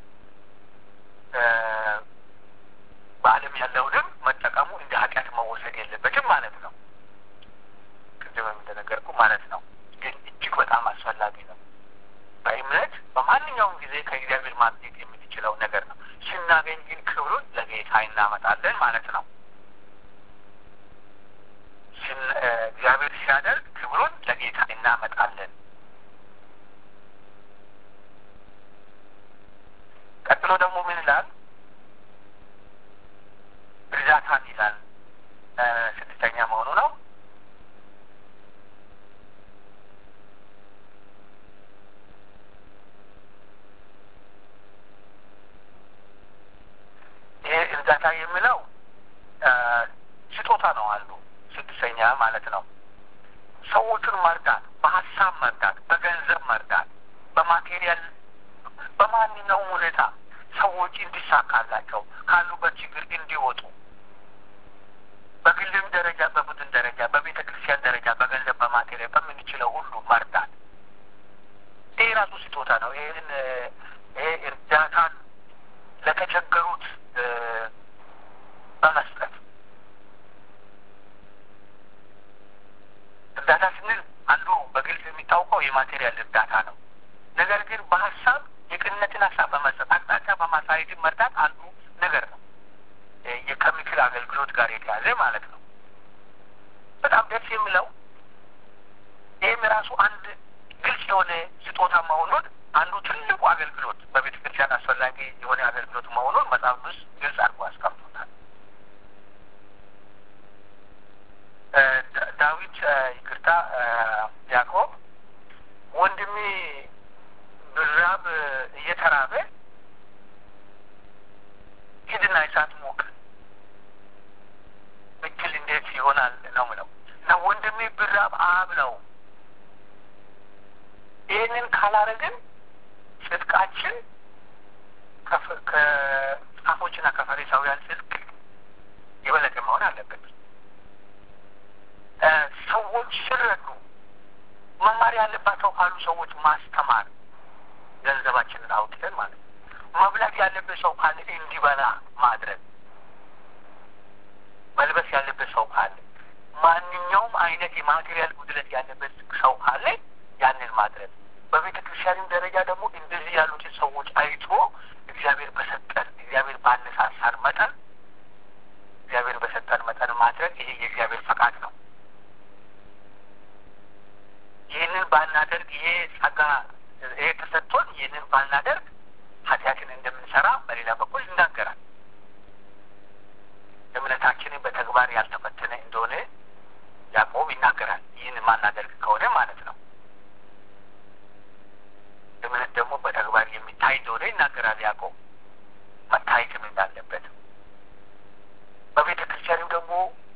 በዓለም ያለውንም መጠቀሙ እንደ ኃጢአት መወሰድ የለበትም ማለት ነው። ቅድምም እንደነገርኩ ማለት ነው። ግን እጅግ በጣም አስፈላጊ ነው። በእምነት በማንኛውም ጊዜ ከእግዚአብሔር ማግኘት የምንችለው ነገር ነው። ስናገኝ ግን ክብሩን ለጌታ እናመጣለን ማለት ነው። እግዚአብሔር ሲያደርግ ክብሩን ለጌታ እናመጣለን። ቀጥሎ ደግሞ ምን ይላል? እርዳታን ይላል። ስድስተኛ መሆኑ ነው። ይሄ እርዳታ የሚለው ስጦታ ነው አሉ ስድስተኛ ማለት ነው። ሰዎቹን መርዳት፣ በሀሳብ መርዳት፣ በገንዘብ መርዳት፣ በማቴሪያል በማንኛውም ሁኔታ ሰዎች እንዲሳካላቸው ካሉበት ችግር እንዲወጡ በግልም ደረጃ፣ በቡድን ደረጃ፣ በቤተ ክርስቲያን ደረጃ በገንዘብ በማቴሪያል በምንችለው ሁሉ መርዳት ይህ ራሱ ስጦታ ነው። ይህን ይሄ እርዳታን ለተቸገሩት በመስጠት እርዳታ ስንል አንዱ በግልጽ የሚታወቀው የማቴሪያል እርዳታ ነው። ነገር ግን በሀሳብ የቅንነትን ሀሳብ በመስጠት አቅጣጫ በማሳየትን መርዳት አንዱ ነገር ነው። ከምክር አገልግሎት ጋር የተያዘ ማለት ነው። በጣም ደስ የሚለው ይህም የራሱ አንድ ግልጽ የሆነ ስጦታ መሆኑን አንዱ ትልቁ አገልግሎት በቤተ ክርስቲያን አስፈላጊ የሆነ አገልግሎት መሆኑን መጽሐፍ ውስጥ ግልጽ አድርጎ አስቀምጦታል። ዳዊት ይቅርታ፣ ያዕቆብ ወንድሜ ብራብ እየተራበ ሂድና እሳት ሞቅ ብትል እንዴት ይሆናል ነው ምለው እና ወንድሜ ብራብ አብለው። ይህንን ካላረግን ጽድቃችን ከጻፎችና ከፈሪሳውያን ጽድቅ የበለጠ መሆን አለበት። ሰዎች ሲረዱ መማር ያለባቸው ካሉ ሰዎች ማስተማር፣ ገንዘባችንን አውጥተን ማለት ነው። መብላት ያለበት ሰው ካለ እንዲበላ ማድረግ፣ መልበስ ያለበት ሰው ካለ፣ ማንኛውም አይነት የማቴሪያል ጉድለት ያለበት ሰው ካለ ያንን ማድረግ በቤተ ክርስቲያንም ደረጃ ደግሞ እንደዚህ ያሉትን ሰዎች አይቶ እግዚአብሔር በሰጠን እግዚአብሔር ባነሳሳን መጠን እግዚአብሔር በሰጠን መጠን ማድረግ ይሄ የእግዚአብሔር ፈቃድ ነው። ይህንን ባና ባናደርግ ይሄ ጸጋ ይሄ ተሰጥቶን ይህንን ባናደርግ ኃጢአትን እንደምንሰራ በሌላ በኩል ይናገራል። እምነታችንን በተግባር ያልተፈተነ እንደሆነ ያዕቆብ ይናገራል። ይህን ማናደርግ ከሆነ ማለት ነው። እምነት ደግሞ በተግባር የሚታይ እንደሆነ ይናገራል ያዕቆብ መታየትም እንዳለበት በቤተ ክርስቲያንም ደግሞ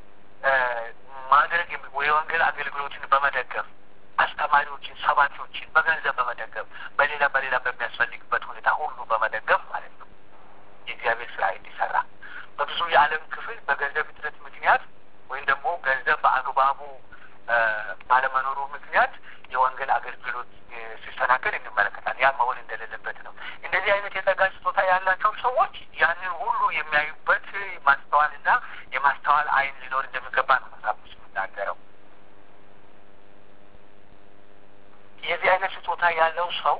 ማድረግ የወንጌል አገልግሎትን በመደገፍ አስተማሪዎችን፣ ሰባኪዎችን በገንዘብ በመደገፍ በሌላ በሌላ በሚያስፈልግበት ሁኔታ ሁሉ በመደገፍ ማለት ነው የእግዚአብሔር ስራ እንዲሰራ በብዙ የዓለም ክፍል በገንዘብ እጥረት ምክንያት ወይም ደግሞ ገንዘብ በአግባቡ ባለመኖሩ ምክንያት የወንጌል አገልግሎት ሲሰናከል እንመለከታል። ያ መሆን እንደሌለበት ነው። እንደዚህ አይነት የጸጋ ስጦታ ያላቸው ሰዎች ያንን ሁሉ የሚያዩበት ማስተዋልና የማስተዋል ዓይን ሊኖር እንደሚገባ ነው መጽሐፍ ቅዱስ የሚናገረው። የዚህ አይነት ስጦታ ያለው ሰው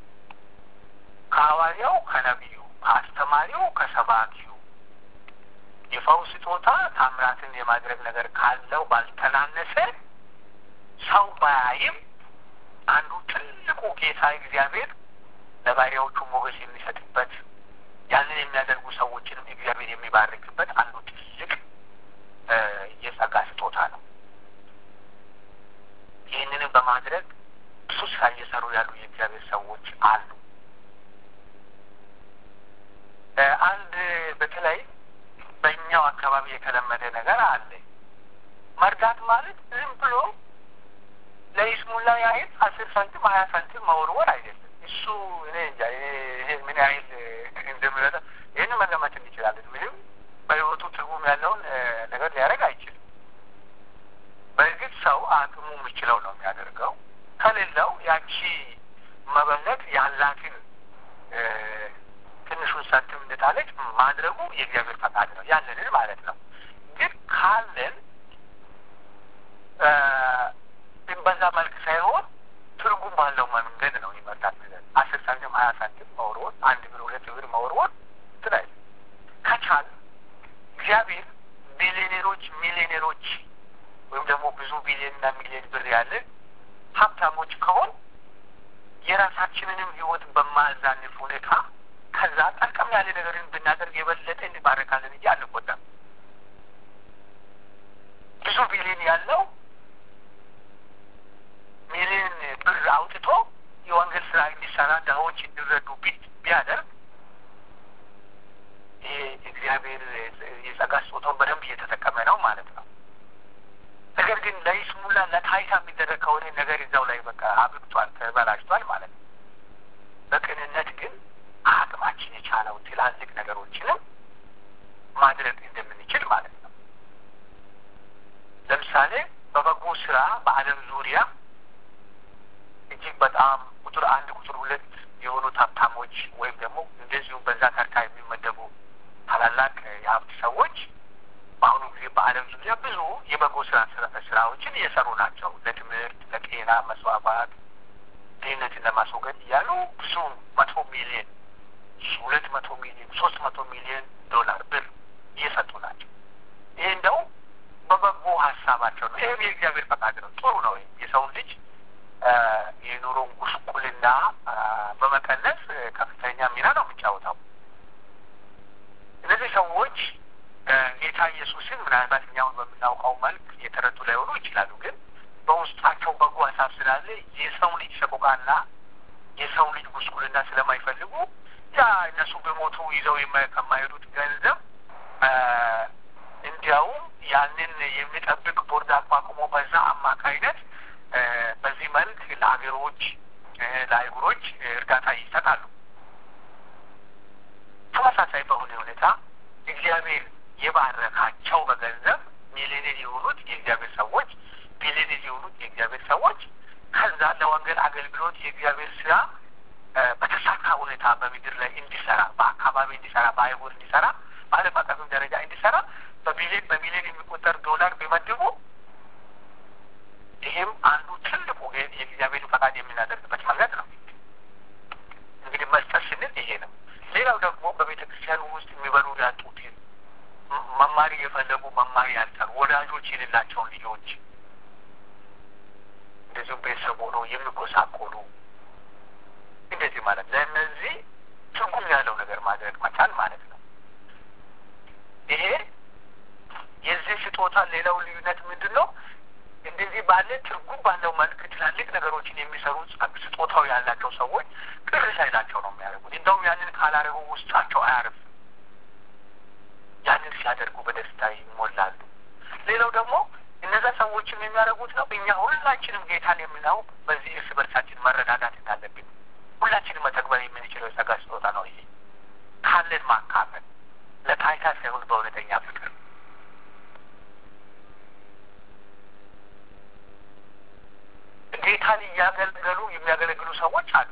ከሐዋርያው ከነቢዩ፣ ከአስተማሪው ከሰባኪው የፈውስ ስጦታ ታምራትን የማድረግ ነገር ካለው ባልተናነሰ ሰው ባያይም አንዱ ትልቁ ጌታ እግዚአብሔር ለባሪያዎቹ ሞገስ የሚሰጥበት ያንን የሚያደርጉ ሰዎችንም እግዚአብሔር የሚባርክበት አንዱ ትልቅ የጸጋ ስጦታ ነው። ይህንንም በማድረግ ብዙ ስራ እየሰሩ ያሉ የእግዚአብሔር ሰዎች አሉ። አንድ በተለይ በእኛው አካባቢ የተለመደ ነገር አለ። መርዳት ማለት ዝም ብሎ ለይስሙላ ያህል አስር ሳንቲም ሀያ ሳንቲም መወርወር አይደለም። እሱ እኔ እንጃ ይሄ ምን ያህል እንደሚረዳ ይህን መገመት እንችላለን። ምንም በሕይወቱ ትርጉም ያለውን ነገር ሊያደርግ አይችልም። በእርግጥ ሰው አቅሙ የሚችለው ነው የሚያደርገው። ከሌለው ያቺ መበለት ያላትን ትንሹን ሳንቲም እንደጣለች ማድረጉ የእግዚአብሔር ፈቃድ ነው፣ ያለንን ማለት ነው። ግን ካለን በዛ መልክ ሳይሆን ትርጉም ባለው መንገድ ነው ይመርዳት ነገር አስር ሳንቲም ሀያ ሳንቲም መወርወር፣ አንድ ብር ሁለት ብር መወርወር ትላል ከቻል እግዚአብሔር ቢሊዮኔሮች ሚሊዮኔሮች ወይም ደግሞ ብዙ ቢሊዮንና ሚሊዮን ብር ያለን ሀብታሞች ከሆን የራሳችንንም ህይወት በማዛንፍ ሁኔታ ከዛ ጠቀም ያለ ነገርን ብናደርግ የበለጠ እንባረካለን እንጂ አንጎዳም። ብዙ ቢሊዮን ያለው ሚሊዮን ብር አውጥቶ የወንጌል ስራ እንዲሰራ ድሆች እንዲረዱ ቢያደርግ ይሄ እግዚአብሔር የጸጋ ስጦታውን በደንብ እየተጠቀመ ነው ማለት ነው። ነገር ግን ለይስሙላ ለታይታ የሚደረግ ከሆነ ነገር እዛው ላይ በቃ አብቅቷል፣ ተበላሽቷል ማለት ነው። በቅንነት ግን አቅማችን የቻለው ትላልቅ ነገሮችንም ማድረግ እንደምንችል ማለት ነው። ለምሳሌ በበጎ ስራ በዓለም ዙሪያ እጅግ በጣም ቁጥር አንድ ቁጥር ሁለት የሆኑት ሀብታሞች ወይም ደግሞ እንደዚሁም በዛ ተርታ የሚመደቡ ታላላቅ የሀብት ሰዎች በአሁኑ ጊዜ በዓለም ዙሪያ ብዙ የበጎ ስራ ስራዎችን እየሰሩ ናቸው። ለትምህርት፣ ለጤና መስዋዕት፣ ድህነትን ለማስወገድ እያሉ ብዙ መቶ ሚሊዮን ሁለት መቶ ሚሊዮን ሶስት መቶ ሚሊዮን ዶላር ብር እየሰጡ ናቸው። ይህ እንደው በበጎ ሀሳባቸው ነው። ይህም የእግዚአብሔር ፈቃድ ነው። ጥሩ ነው። የሰውን ልጅ የኑሮን ጉስቁልና በመቀነስ ከፍተኛ ሚና ነው የሚጫወተው። እነዚህ ሰዎች ጌታ ኢየሱስን ምናልባት እኛውን በምናውቀው መልክ የተረዱ ላይሆኑ ይችላሉ። ግን በውስጣቸው በጎ ሀሳብ ስላለ የሰው ልጅ ሰቆቃና የሰው ልጅ ጉስቁልና ስለማይፈልጉ ያ እነሱ በሞቱ ይዘው ከማይሄዱት ገንዘብ እንዲያውም ያንን የሚጠብቅ ቦርድ አቋቁሞ በዛ አማካይነት በዚህ መልክ ለሀገሮች ለአህጉሮች እርዳታ ይሰጣሉ። ተመሳሳይ በሆነ ሁኔታ እግዚአብሔር የባረካቸው በገንዘብ ሚሊዮኔር የሆኑት የእግዚአብሔር ሰዎች ቢሊዮኔር የሆኑት የእግዚአብሔር ሰዎች ከዛ ለወንጌል አገልግሎት የእግዚአብሔር ስራ በተሳካ ሁኔታ በምድር ላይ እንዲሰራ በአካባቢ እንዲሰራ በአህጉር እንዲሰራ በዓለም አቀፍም ደረጃ እንዲሰራ በቢሊዮን በሚሊዮን የሚቆጠር ዶላር ቢመድቡ ይህም አንዱ ትልቁ የእግዚአብሔር ፈቃድ የምናደርግበት መንገድ ነው። እንግዲህ መስጠት ስንል ይሄ ነው። ሌላው ደግሞ በቤተ ክርስቲያኑ ውስጥ የሚበሉ ያጡትን መማር የፈለጉ መማር ያልቻሉ ወላጆች የሌላቸውን ልጆች እንደዚሁም ቤተሰብ ሆኖ የሚጎሳቆሉ የሚጎሳቆሉ እንደዚህ ማለት ለእነዚህ ትርጉም ያለው ነገር ማድረግ መቻል ማለት ነው። ይሄ የዚህ ስጦታ ሌላው ልዩነት ምንድን ነው? እንደዚህ ባለ ትርጉም ባለው መልክ ትላልቅ ነገሮችን የሚሰሩ ስጦታው ያላቸው ሰዎች ቅር ሳይላቸው ነው የሚያደርጉት። እንደውም ያንን ካላረጉ ውስጣቸው አያርፍ። ያንን ሲያደርጉ በደስታ ይሞላሉ። ሌላው ደግሞ እነዛ ሰዎችም የሚያደርጉት ነው። እኛ ሁላችንም ጌታን የምናው በዚህ እርስ በርሳችን መረዳዳት እንዳለብን ሁላችንም መተግበር የምንችለው የጸጋ ስጦታ ነው። ይሄ ካለን ማካፈል ለታይታ ሳይሆን በእውነተኛ ፍቅር ጌታን እያገለገሉ የሚያገለግሉ ሰዎች አሉ።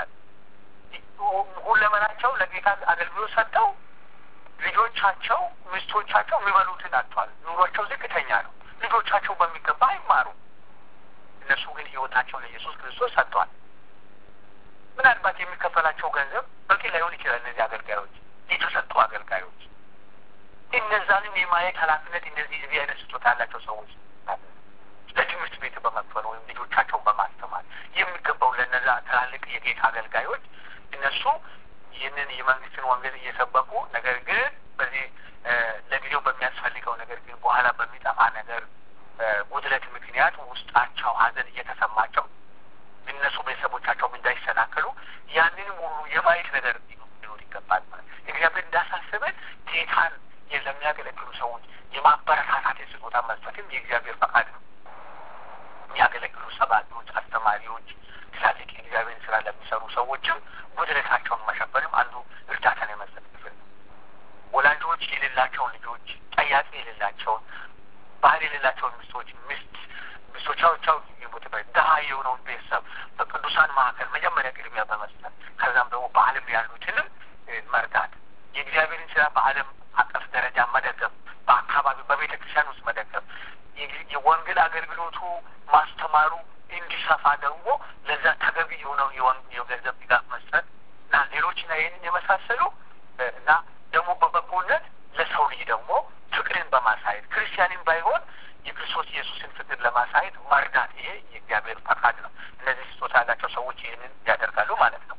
ሁለመናቸው ለጌታ አገልግሎት ሰጥተው ልጆቻቸው፣ ሚስቶቻቸው የሚበሉትን አጥተዋል። ኑሯቸው ዝቅተኛ ነው። ልጆቻቸው በሚገባ አይማሩም። እነሱ ግን ሕይወታቸው ለኢየሱስ ክርስቶስ ሰጥተዋል። ምናልባት የሚከፈላቸው ገንዘብ በቂ ላይሆን ይችላል። እነዚህ አገልጋዮች የተሰጡ አገልጋዮች እነዛንም የማየት ኃላፊነት እነዚህ እዚህ አይነት ስጦታ ያላቸው ሰዎች ለትምህርት ቤት በመክፈል ወይም ልጆቻቸውን በማስተማር የሚገባው ለነዛ ትላልቅ የጌታ አገልጋዮች እነሱ ይህንን የመንግስትን ወንጌል እየሰበኩ ነገር ግን በዚህ ለጊዜው በሚያስፈልገው ነገር ግን በኋላ በሚጠፋ ነገር ጉድለት ምክንያት ውስጣቸው ሐዘን እየተሰማቸው እነሱ ቤተሰቦቻቸውም እንዳይሰናከሉ ያንንም ሁሉ የማየት ነገር ሊኖር ይገባል። ማለት እግዚአብሔር እንዳሳስበን ጌታን ለሚያገለግሉ ሰዎች የማበረታታት የስጦታ መስጠትም የእግዚአብሔር ፈቃድ ነው። የሚያገለግሉ ሰባኪዎች፣ አስተማሪዎች፣ ትላልቅ የእግዚአብሔር ስራ ለሚሰሩ ሰዎችም ጉድለታቸውን መሸፈንም አንዱ እርዳታን የመስጠት ክፍል ነው። ወላጆች የሌላቸውን ልጆች፣ ጠያቂ የሌላቸውን፣ ባህል የሌላቸውን ሚስቶች ሚስት ሚስቶቻቸው የሞትበት ድሀ የሆነውን ቤተሰብ በቅዱሳን መካከል መጀመሪያ ቅድሚያ በመስጠት ከዛም ደግሞ በዓለም ያሉትንም መርዳት የእግዚአብሔርን ስራ በዓለም አቀፍ ደረጃ መደገፍ፣ በአካባቢ በቤተ ክርስቲያን ውስጥ መደገፍ፣ የወንጌል አገልግሎቱ ማስተማሩ እንዲሰፋ ደግሞ ለዛ ተገቢ የሆነው የገንዘብ ድጋፍ መስጠት እና ሌሎችና ይህንን የመሳሰሉ እና ደግሞ በበጎነት ለሰው ልጅ ደግሞ ፍቅርን በማሳየት ክርስቲያንን ባይሆን የክርስቶስ ኢየሱስን ፍቅር ለማሳየት መርዳት፣ ይሄ የእግዚአብሔር ፈቃድ ነው። እነዚህ ስጦታ ያላቸው ሰዎች ይህንን ያደርጋሉ ማለት ነው።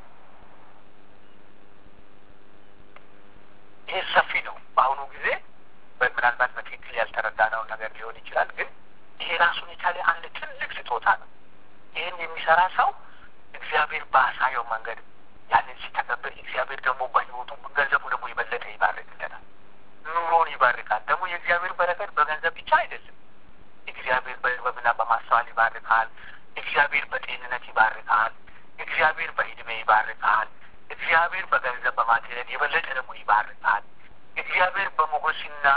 ይሄ ሰፊ ነው። በአሁኑ ጊዜ ምናልባት በትክክል ያልተረዳነውን ነገር ሊሆን ይችላል። ግን ይሄ ራሱን የቻለ አንድ ትልቅ ስጦታ ነው። ይህን የሚሰራ ሰው እግዚአብሔር ባሳየው መንገድ ያንን ሲተገብር እግዚአብሔር ደግሞ በሕይወቱ ገንዘቡ ደግሞ የበለጠ ይባርክለታል። ኑሮን ይባርካል። ደግሞ የእግዚአብሔር በረከት በገንዘብ ብቻ አይደለም። እግዚአብሔር በጥበብና በማስተዋል ይባርካል። እግዚአብሔር በጤንነት ይባርካል። እግዚአብሔር በዕድሜ ይባርካል። እግዚአብሔር በገንዘብ በማቴሪያል የበለጠ ደግሞ ይባርካል። እግዚአብሔር በሞገስና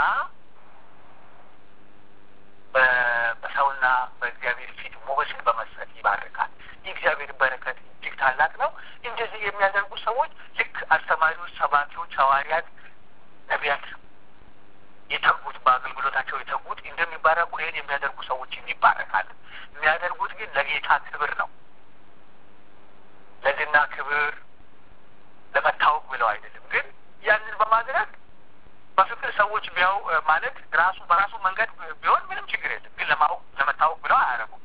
በሰውና በእግዚአብሔር ፊት ሞገስን በመስጠት ይባርካል። የእግዚአብሔር በረከት እጅግ ታላቅ ነው። እንደዚህ የሚያደርጉ ሰዎች ልክ አስተማሪዎች፣ ሰባኪዎች፣ ሐዋርያት፣ ነቢያት የተጉት በአገልግሎታቸው የተጉት እንደሚባረኩ ይህን የሚያደርጉ ሰዎችም ይባረካል። የሚያደርጉት ግን ለጌታ ክብር ነው። ለዝና ክብር ለመታወቅ ብለው አይደለም። ግን ያንን በማድረግ በፍቅር ሰዎች ቢያው ማለት ራሱ በራሱ መንገድ ቢሆን ምንም ችግር የለም። ግን ለማወቅ ለመታወቅ ብለው አያደርጉም።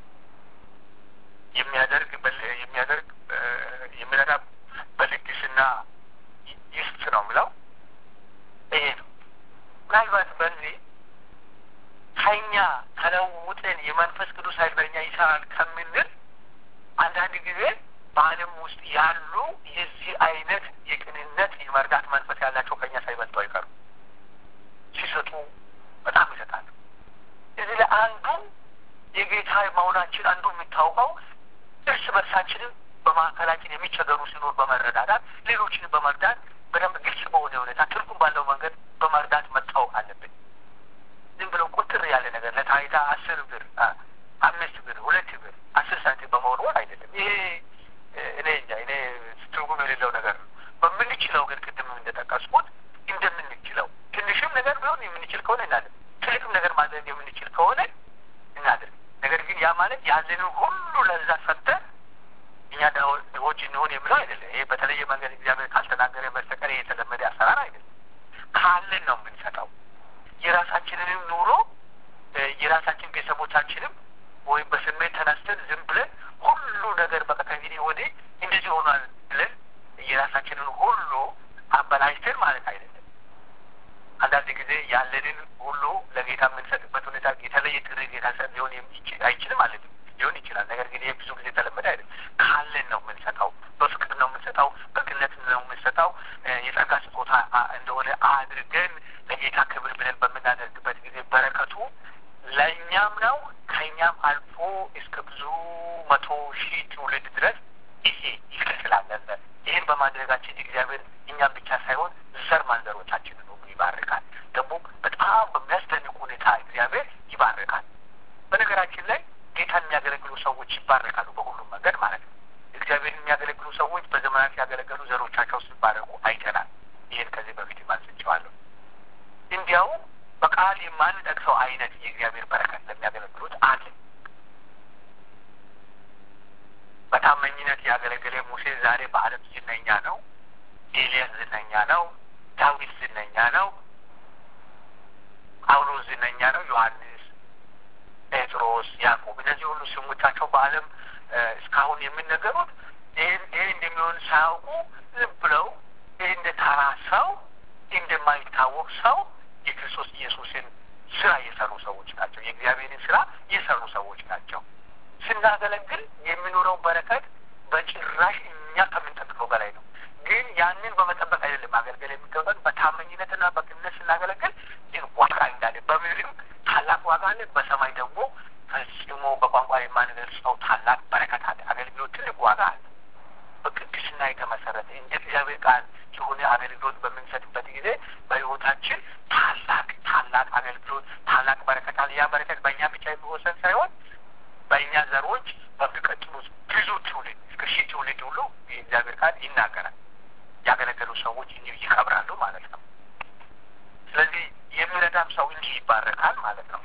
የሚያደርግ የሚያደርግ የሚረዳ በልግስና ይስጥ ነው ብለው ይሄ ነው። ምናልባት በዚህ ከኛ ተለውጠን የመንፈስ ቅዱስ ኃይል በእኛ ይሰራል ከምንል አንዳንድ ጊዜ በዓለም ውስጥ ያሉ የዚህ አይነት የቅንነት የመርዳት መንፈስ ያላቸው ከኛ ሳይበልጡ አይቀሩ ሲሰጡ በጣም ይሰጣሉ። እዚህ ላይ አንዱ የጌታ መሆናችን አንዱ የሚታወቀው እርስ በርሳችንም በማዕከላችን የሚቸገሩ ሲኖር በመረዳዳት ሌሎችንም በመርዳት በደንብ ግልጽ በሆነ ሁኔታ ትርጉም ባለው መንገድ በመርዳት መታወቅ አለብን። ዝም ብሎ ቁጥር ያለ ነገር ለታይታ አስር ብር፣ አምስት ብር፣ ሁለት ብር፣ አስር ሳንቲም በመወርወር አይደለም። ይሄ እኔ እንጃ እኔ ትርጉም የሌለው ነገር ነው። በምንችለው ግን ቅድም እንደጠቀስኩት እንደምንችለው ትንሽም ነገር ቢሆን የምንችል ከሆነ እናድርግ፣ ትልቅም ነገር ማድረግ የምንችል ከሆነ እናድርግ። ነገር ግን ያ ማለት ያለንን ሁሉ ለዛ ሰጥተን እኛ ድሆች እንሆን የሚለው አይደለም። ይሄ በተለየ መንገድ እግዚአብሔር ካልተናገረ በስተቀር የተለመደ አሰራር አይደለም። ካለን ነው የምንሰጠው። የራሳችንንም ኑሮ የራሳችን ቤተሰቦቻችንም ወይም በስሜት ተነስተን ዝም ብለን ሁሉ እንድንችል ማለት አይደለም። አንዳንድ ጊዜ ያለንን ሁሉ ለጌታ የምንሰጥበት ሁኔታ የተለየ ጥሪ ጌታ ሰጥ ሊሆን አይችልም ማለት ነው። ሊሆን ይችላል። ነገር ግን ይህ ብዙ ጊዜ የተለመደ አይደለም። ካለን ነው የምንሰጠው፣ በፍቅር ነው የምንሰጠው፣ በቅነት ነው የምንሰጠው። የጸጋ ስጦታ እንደሆነ አድርገን ለጌታ ክብር ብለን በምናደርግበት ጊዜ በረከቱ ለእኛም ነው ከእኛም አልፎ እስከ ብዙ መቶ ሺህ ትውልድ ድረስ ይሄ ይቀጥላል። ይህን በማድረጋችን እግዚአብሔር እኛም ብቻ ሳይሆን ዘር ማንዘሮቻችንን ሁሉ ይባርካል። ደግሞ በጣም በሚያስደንቅ ሁኔታ እግዚአብሔር ይባርካል። በነገራችን ላይ ጌታን የሚያገለግሉ ሰዎች ይባረካሉ በሁሉም መንገድ ማለት ነው። እግዚአብሔርን የሚያገለግሉ ሰዎች በዘመናት ያገለገሉ ዘሮቻቸው ሲባረኩ አይተናል። ይህን ከዚህ በፊት ማንስቸዋለሁ። እንዲያው በቃል የማንጠቅሰው አይነት የእግዚአብሔር በረከት ለሚያገለግሉት አለ። በታመኝነት ያገለገለ ሙሴ ዛሬ በዓለም ዝነኛ ነው። ኤልያስ ዝነኛ ነው። ዳዊት ዝነኛ ነው። ጳውሎስ ዝነኛ ነው። ዮሐንስ፣ ጴጥሮስ፣ ያዕቆብ እነዚህ ሁሉ ስሞቻቸው በዓለም እስካሁን የሚነገሩት ይህን ይህ እንደሚሆን ሳያውቁ ዝም ብለው ይህ እንደ ተራ ሰው እንደማይታወቅ ሰው የክርስቶስ ኢየሱስን ስራ የሰሩ ሰዎች ናቸው። የእግዚአብሔርን ስራ የሰሩ ሰዎች ናቸው። ስናገለግል የሚኖረው በረከት በጭራሽ እኛ ከምንጠብቀው በላይ ነው። ግን ያንን በመጠበቅ አይደለም ማገልገል የሚገባን በታመኝነትና በቅንነት ስናገለግል ግን ዋጋ እንዳለ በምድርም ታላቅ ዋጋ አለ፣ በሰማይ ደግሞ ፈጽሞ በቋንቋ የማንገልጸው ታላቅ በረከት አለ። አገልግሎት ትልቅ ዋጋ አለ። በቅድስና የተመሰረተ እንደ እግዚአብሔር ቃል የሆነ አገልግሎት በምንሰጥበት ጊዜ በሕይወታችን ታላቅ ታላቅ አገልግሎት ታላቅ በረከት አለ። ያ በረከት በእኛ ብቻ የሚወሰን ሳይሆን በእኛ ዘሮች በሚቀጥሉት ብዙ ትውልድ እስከ ሺህ ትውልድ ሁሉ የእግዚአብሔር ቃል ይናገራል። ያገለገሉ ሰዎች እንዲሁ ይከብራሉ ማለት ነው። ስለዚህ የሚረዳም ሰው እንዲህ ይባረካል ማለት ነው።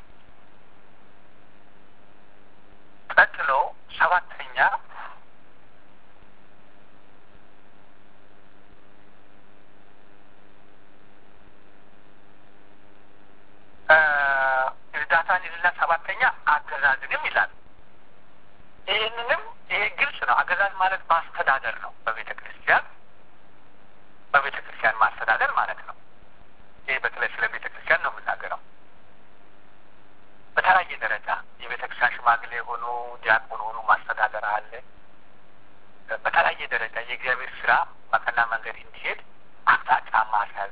ቀጥሎ ሰባተኛ እርዳታን ይልና ሰባተኛ አገዛዝንም ይላል። ይህንንም ይሄ ግልጽ ነው። አገዛዝ ማለት ማስተዳደር ነው። በቤተ ክርስቲያን በቤተ ክርስቲያን ማስተዳደር ማለት ነው። ይህ በተለይ ስለ ቤተ ክርስቲያን ነው የምናገረው። በተለያየ ደረጃ የቤተ ክርስቲያን ሽማግሌ ሆኖ ዲያቆን ሆኖ ማስተዳደር አለ። በተለያየ ደረጃ የእግዚአብሔር ስራ በቀና መንገድ እንዲሄድ አቅጣጫ ማስያዝ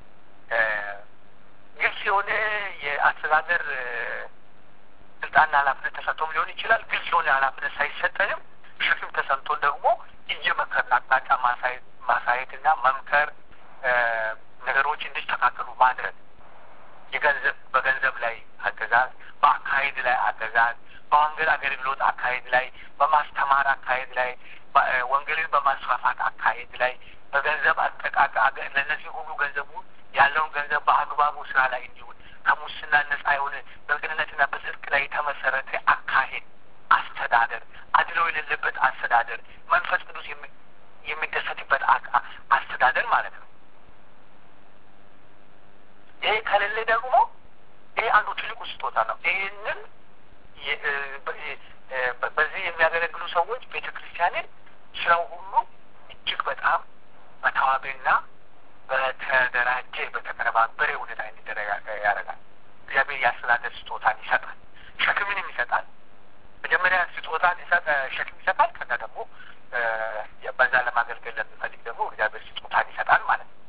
ግልጽ የሆነ የአስተዳደር ስልጣንና ኃላፊነት ተሰጥቶም ሊሆን ይችላል። ግልጽ የሆነ ኃላፊነት ሳይሰጠንም ሸክም ተሰምቶን ደግሞ እየመከርን አቅጣጫ ማሳየት ማሳየትና መምከር ነገሮች እንዲስተካከሉ ማድረግ የገንዘብ በገንዘብ ላይ አገዛዝ፣ በአካሄድ ላይ አገዛዝ፣ በወንጌል አገልግሎት አካሄድ ላይ፣ በማስተማር አካሄድ ላይ፣ ወንጌልን በማስፋፋት አካሄድ ላይ፣ በገንዘብ አጠቃቀ ለእነዚህ ሁሉ ገንዘቡ ያለውን ገንዘብ በአግባቡ ስራ ላይ እንዲውል ከሙስና ነጻ የሆነ በቅንነትና በጽድቅ ላይ የተመሰረተ አካሄድ፣ አስተዳደር፣ አድሎ የሌለበት አስተዳደር፣ መንፈስ ቅዱስ የሚደሰትበት አስተዳደር ማለት ነው። ይሄ ከሌለ ደግሞ ይሄ አንዱ ትልቁ ስጦታ ነው። ይህንን በዚህ የሚያገለግሉ ሰዎች ቤተ ክርስቲያንን ስራው ሁሉ እጅግ በጣም በተዋበና በተደራጀ በተቀነባበረ ሁኔታ እንዲደረግ ያደርጋል። እግዚአብሔር የአስተዳደር ስጦታን ይሰጣል፣ ሸክምንም ይሰጣል። መጀመሪያ ስጦታን ሸክም ይሰጣል። ከዛ ደግሞ በዛ ለማገልገል ለሚፈልግ ደግሞ እግዚአብሔር ስጦታን ይሰጣል ማለት ነው።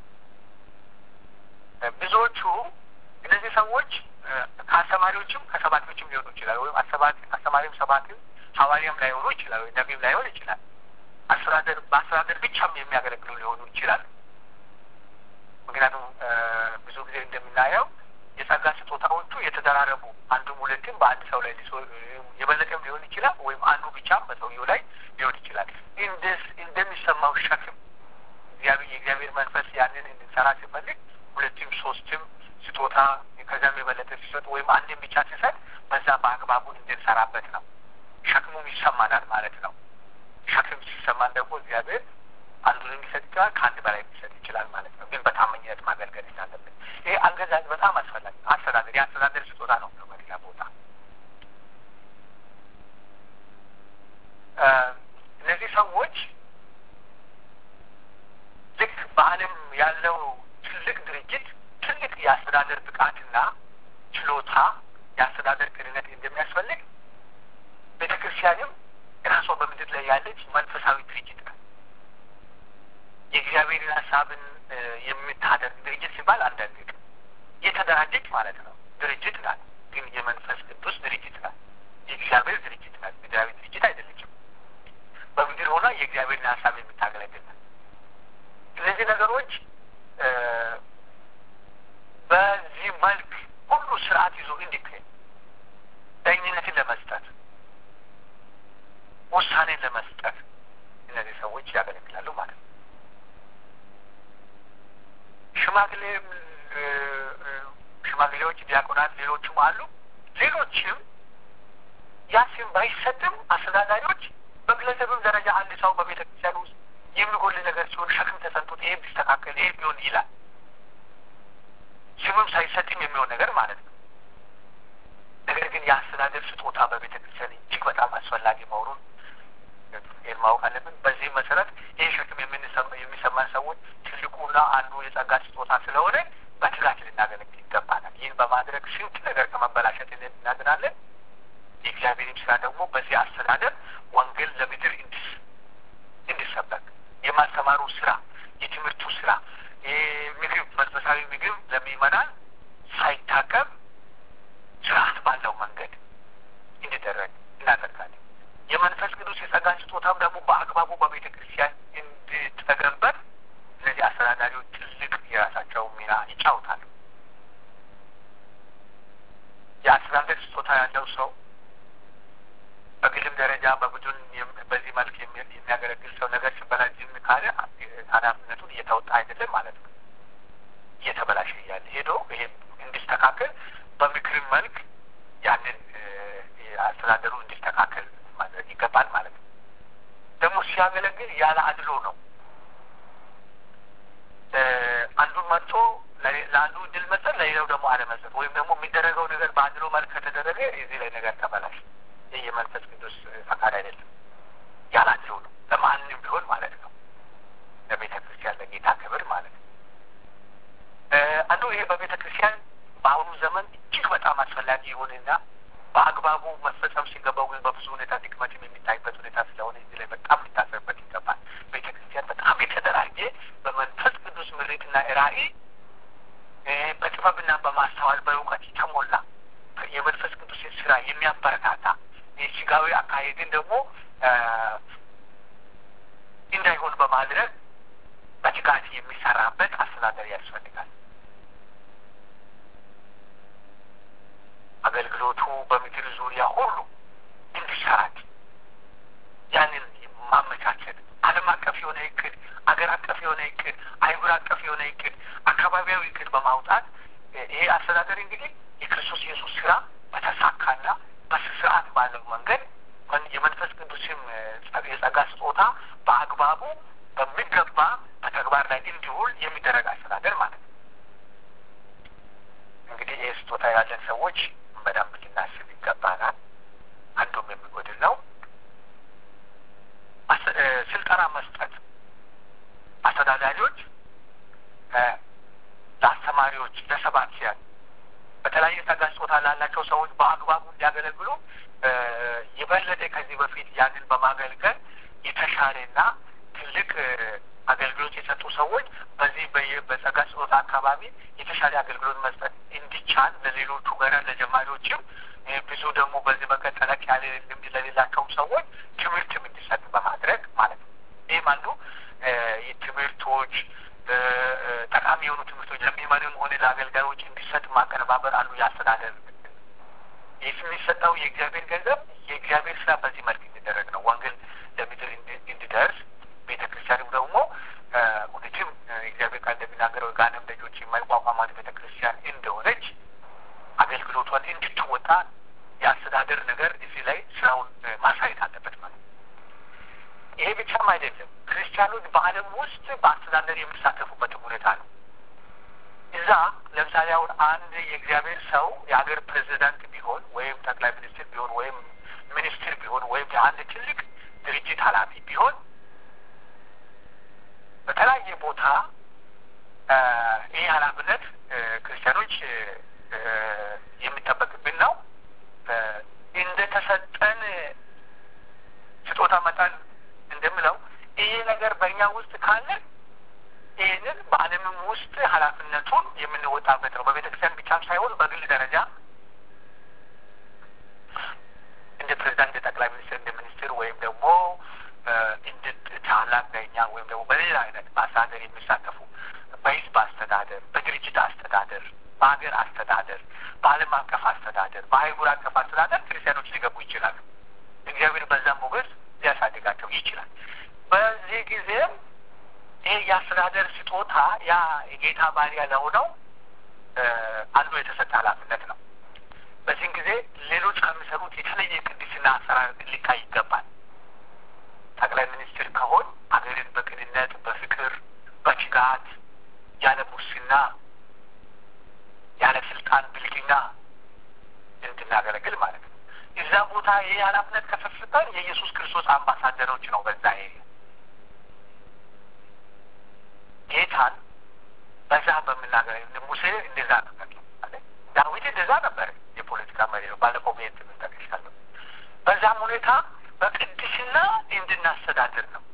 ብዙዎቹ እነዚህ ሰዎች ከአስተማሪዎችም ከሰባኪዎችም ሊሆኑ ይችላል። ወይም አስተማሪም ሰባኪም ሐዋርያም ላይሆኑ ይችላል። ወይ ነቢም ላይሆን ይችላል። አስተዳደር በአስተዳደር ብቻም የሚያገለግሉ ሊሆኑ ይችላሉ። ምክንያቱም ብዙ ጊዜ እንደምናየው የጸጋ ስጦታዎቹ የተደራረቡ አንዱም ሁለትም በአንድ ሰው ላይ የበለጠም ሊሆን ይችላል። ወይም አንዱ ብቻም በሰውየው ላይ ሊሆን ይችላል። እንደሚሰማው ሸክም እግዚአብሔር የእግዚአብሔር መንፈስ ያንን እንድንሰራ ሲፈልግ ሁለትም ሶስትም ስጦታ ከዚያም የበለጠ ሲሰጥ ወይም አንድም ብቻ ሲሰጥ በዛ በአግባቡ እንድንሰራበት ነው። ሸክሙም ይሰማናል ማለት ነው። ሸክም ሲሰማን ደግሞ እግዚአብሔር አንዱን ሊሰጥ ይችላል፣ ከአንድ በላይ ሊሰጥ ይችላል ማለት ነው። ግን በታመኝነት ማገልገል እንዳለብን ይሄ አገዛዝ በጣም አስፈላጊ አስተዳደር የአስተዳደር ስጦታ ነው ነው በሌላ ቦታ እነዚህ ሰዎች ልክ በዓለም ዓለም ያለው ትልቅ ድርጅት ትልቅ የአስተዳደር ብቃትና ችሎታ የአስተዳደር ቅንነት እንደሚያስፈልግ ቤተ ክርስቲያንም ራሷ በምድር ላይ ያለች መንፈሳዊ ድርጅት ነው። የእግዚአብሔርን ሀሳብን የምታደርግ ድርጅት ሲባል አንዳንድ የተደራጀች ማለት ነው። ድርጅት ናት፣ ግን የመንፈስ ቅዱስ ድርጅት ናት። የእግዚአብሔር ድርጅት ናት። ምድራዊ ድርጅት አይደለችም። በምድር ሆና የእግዚአብሔርን ሀሳብ የምታገለግል ናት። እነዚህ ነገሮች በዚህ መልክ ሁሉ ስርዓት ይዞ እንዲካሄድ ዳኝነትን ለመስጠት ውሳኔን ለመስጠት እነዚህ ሰዎች ያገለግላሉ ማለት ነው። ሽማግሌ ሽማግሌዎች፣ ዲያቆናት፣ ሌሎችም አሉ። ሌሎችም ያ ስም ባይሰጥም አስተዳዳሪዎች በግለሰብም ደረጃ አንድ ሰው በቤተ ክርስቲያን ውስጥ የሚጎል ነገር ሲሆን ሸክም ተሰንቶት ይሄ ቢስተካከል ይሄ ቢሆን ይላል። ስምም ሳይሰጥም የሚሆን ነገር ማለት ነው። ነገር ግን የአስተዳደር ስጦታ በቤተ ክርስቲያን እጅግ በጣም አስፈላጊ መሆኑን ይህን ማወቅ አለብን። በዚህ መሰረት ይህ ሸክም የሚሰማን ሰዎች ትልቁና አንዱ የጸጋ ስጦታ ስለሆነ በትጋት ልናገለግል ይገባናል። ይህን በማድረግ ስንት ነገር ከመበላሸት እናድናለን። የእግዚአብሔርም ስራ ደግሞ በዚህ አስተዳደር ወንጌል ለምድር እንዲሰበክ የማስተማሩ ስራ፣ የትምህርቱ ስራ፣ ምግብ መንፈሳዊ ምግብ ለሚመናን ሳይታቀብ ስርዓት ባለው መንገድ እንዲደረግ እናደርጋለን። የመንፈስ ቅዱስ የጸጋን ስጦታም ደግሞ በአግባቡ በቤተ ክርስቲያን እንድትተገበር እነዚህ አስተዳዳሪዎች ትልቅ የራሳቸው ሚና ይጫወታሉ። የአስተዳደር ስጦታ ያለው ሰው በግልም ደረጃ በቡድን በዚህ መልክ የሚያገለግል ሰው ነገር ሲበላሽ ዝም ካለ ኃላፊነቱን እየተወጣ አይደለም ማለት ነው። እየተበላሸ እያለ ሄዶ ይሄ እንዲስተካከል በምክርም መልክ ያንን አስተዳደሩ እንዲስተካከል ማድረግ ይገባል ማለት ነው። ደግሞ ሲያገለግል ያለ አድሎ ነው። አንዱን መርጦ ለአንዱ እድል መስጠት፣ ለሌላው ደግሞ አለመስጠት ወይም ደግሞ የሚደረገው ነገር በአድሎ መልክ ከተደረገ እዚህ ላይ ነገር ተበላሽ። ይህ የመንፈስ ቅዱስ ፈቃድ አይደለም። ያለ አድሎ ነው፣ ለማንም ቢሆን ማለት ነው። ለቤተ ክርስቲያን ለጌታ ክብር ማለት ነው። አንዱ ይሄ በቤተ ክርስቲያን በአሁኑ ዘመን እጅግ በጣም አስፈላጊ የሆነና በአግባቡ መፈጸም ሲገባው ግን በብዙ ሁኔታ ድክመትም የሚታይበት ሁኔታ ስለሆነ እዚህ ላይ በጣም ሊታሰብበት ይገባል። ቤተ ክርስቲያን በጣም የተደራጀ በመንፈስ ቅዱስ ምሪትና ራዕይ በጥበብና በማስተዋል በእውቀት የተሞላ የመንፈስ ቅዱስን ስራ የሚያበረታታ የስጋዊ አካሄድን ደግሞ እንዳይሆን በማድረግ በትጋት የሚሰራበት አስተዳደር ያስፈልጋል። አገልግሎቱ በምድር ዙሪያ ሁሉ እንዲሰራጭ ያንን ማመቻቸት ዓለም አቀፍ የሆነ እቅድ፣ አገር አቀፍ የሆነ እቅድ፣ አይጉር አቀፍ የሆነ እቅድ፣ አካባቢያዊ እቅድ በማውጣት ይሄ አስተዳደር እንግዲህ የክርስቶስ ኢየሱስ ስራ በተሳካና በስርዓት ባለው መንገድ የመንፈስ ቅዱስም የጸጋ ስጦታ በአግባቡ በሚገባ በተግባር ላይ እንዲውል የሚደረግ አስተዳደር ማለት ነው። እንግዲህ ይህ ስጦታ ያለን ሰዎች በደንብ ልናስብ ይገባናል። አንዱም የሚጎድል ነው። ስልጠና መስጠት አስተዳዳሪዎች ለአስተማሪዎች፣ ለሰባኪያን በተለያየ ጸጋ ስጦታ ላላቸው ሰዎች በአግባቡ እንዲያገለግሉ የበለጠ ከዚህ በፊት ያንን በማገልገል የተሻለና ትልቅ አገልግሎት የሰጡ ሰዎች በዚህ በጸጋ ስጦታ አካባቢ የተሻለ አገልግሎት መስጠት እንዲቻል ለሌሎቹ ገና ለጀማሪዎችም ብዙ ደግሞ በዚህ መንገድ ጠለቅ ያለ ልምድ ለሌላቸውም ሰዎች ትምህርትም እንዲሰጥ በማድረግ ማለት ነው። ይህም አንዱ ትምህርቶች ጠቃሚ የሆኑ ትምህርቶች ለሚመንም ሆነ ለአገልጋዮች እንዲሰጥ ማቀነባበር አንዱ የአስተዳደር ይህ የሚሰጠው የእግዚአብሔር ገንዘብ የእግዚአብሔር ስራ በዚህ መልክ እንዲደረግ ነው። ወንጌል ለምድር እንዲደርስ ቤተ ክርስቲያንም ደግሞ እውነትም እግዚአብሔር ቃል እንደሚናገረው የጋንም ደጆች የማይቋቋማት ቤተ ክርስቲያን እንደሆነች አገልግሎቷን እንድትወጣ የአስተዳደር ነገር እዚህ ላይ ስራውን ማሳየት አለበት ማለት ነው። ይሄ ብቻም አይደለም። ክርስቲያኖች በዓለም ውስጥ በአስተዳደር የሚሳተፉበትም ሁኔታ ነው። እዛ ለምሳሌ አሁን አንድ የእግዚአብሔር ሰው የሀገር ፕሬዚዳንት ቢሆን ወይም ጠቅላይ ሚኒስትር ቢሆን ወይም ሚኒስትር ቢሆን ወይም የአንድ ትልቅ ድርጅት ኃላፊ ቢሆን በተለያየ ቦታ ውስጥ ካለ ይህንን በዓለምም ውስጥ ኃላፊነቱን የምንወጣበት ነው። በቤተ ክርስቲያን ብቻም ሳይሆን በግል ደረጃ እንደ ፕሬዚዳንት፣ እንደ ጠቅላይ ሚኒስትር፣ እንደ ሚኒስትር ወይም ደግሞ እንደ ታላቅ ዳኛ ወይም ደግሞ በሌላ አይነት በአስተዳደር የሚሳተፉ በህዝብ አስተዳደር፣ በድርጅት አስተዳደር፣ በሀገር አስተዳደር፣ በዓለም አቀፍ አስተዳደር፣ በአህጉር አቀፍ አስተዳደር ክርስቲያኖች ሊገቡ ይችላሉ። እግዚአብሔር በዛም ሞገስ ሊያሳድጋቸው ይችላል። በዚህ ጊዜም ይህ የአስተዳደር ስጦታ ያ የጌታ ባሪያ ለሆነው አንዱ የተሰጠ ኃላፊነት ነው። በዚህም ጊዜ ሌሎች ከሚሰሩት የተለየ ቅድስና አሰራር ሊታይ ይገባል። ጠቅላይ ሚኒስትር ከሆን ሀገርን በቅንነት፣ በፍቅር፣ በትጋት ያለ ሙስና፣ ያለ ስልጣን ብልግና እንድናገለግል ማለት ነው። እዛ ቦታ ይህ ኃላፊነት ከሰፍተን የኢየሱስ ክርስቶስ አምባሳደሮች ነው። በዛ ኤሪያ ጌታን በዛ በምናገር ሙሴ እንደዛ ነበር፣ ዳዊት እንደዛ ነበር። የፖለቲካ መሪ ነው። ባለፈው ቤት ምንጠቅሻለሁ። በዛም ሁኔታ በቅድስና እንድናስተዳድር ነው።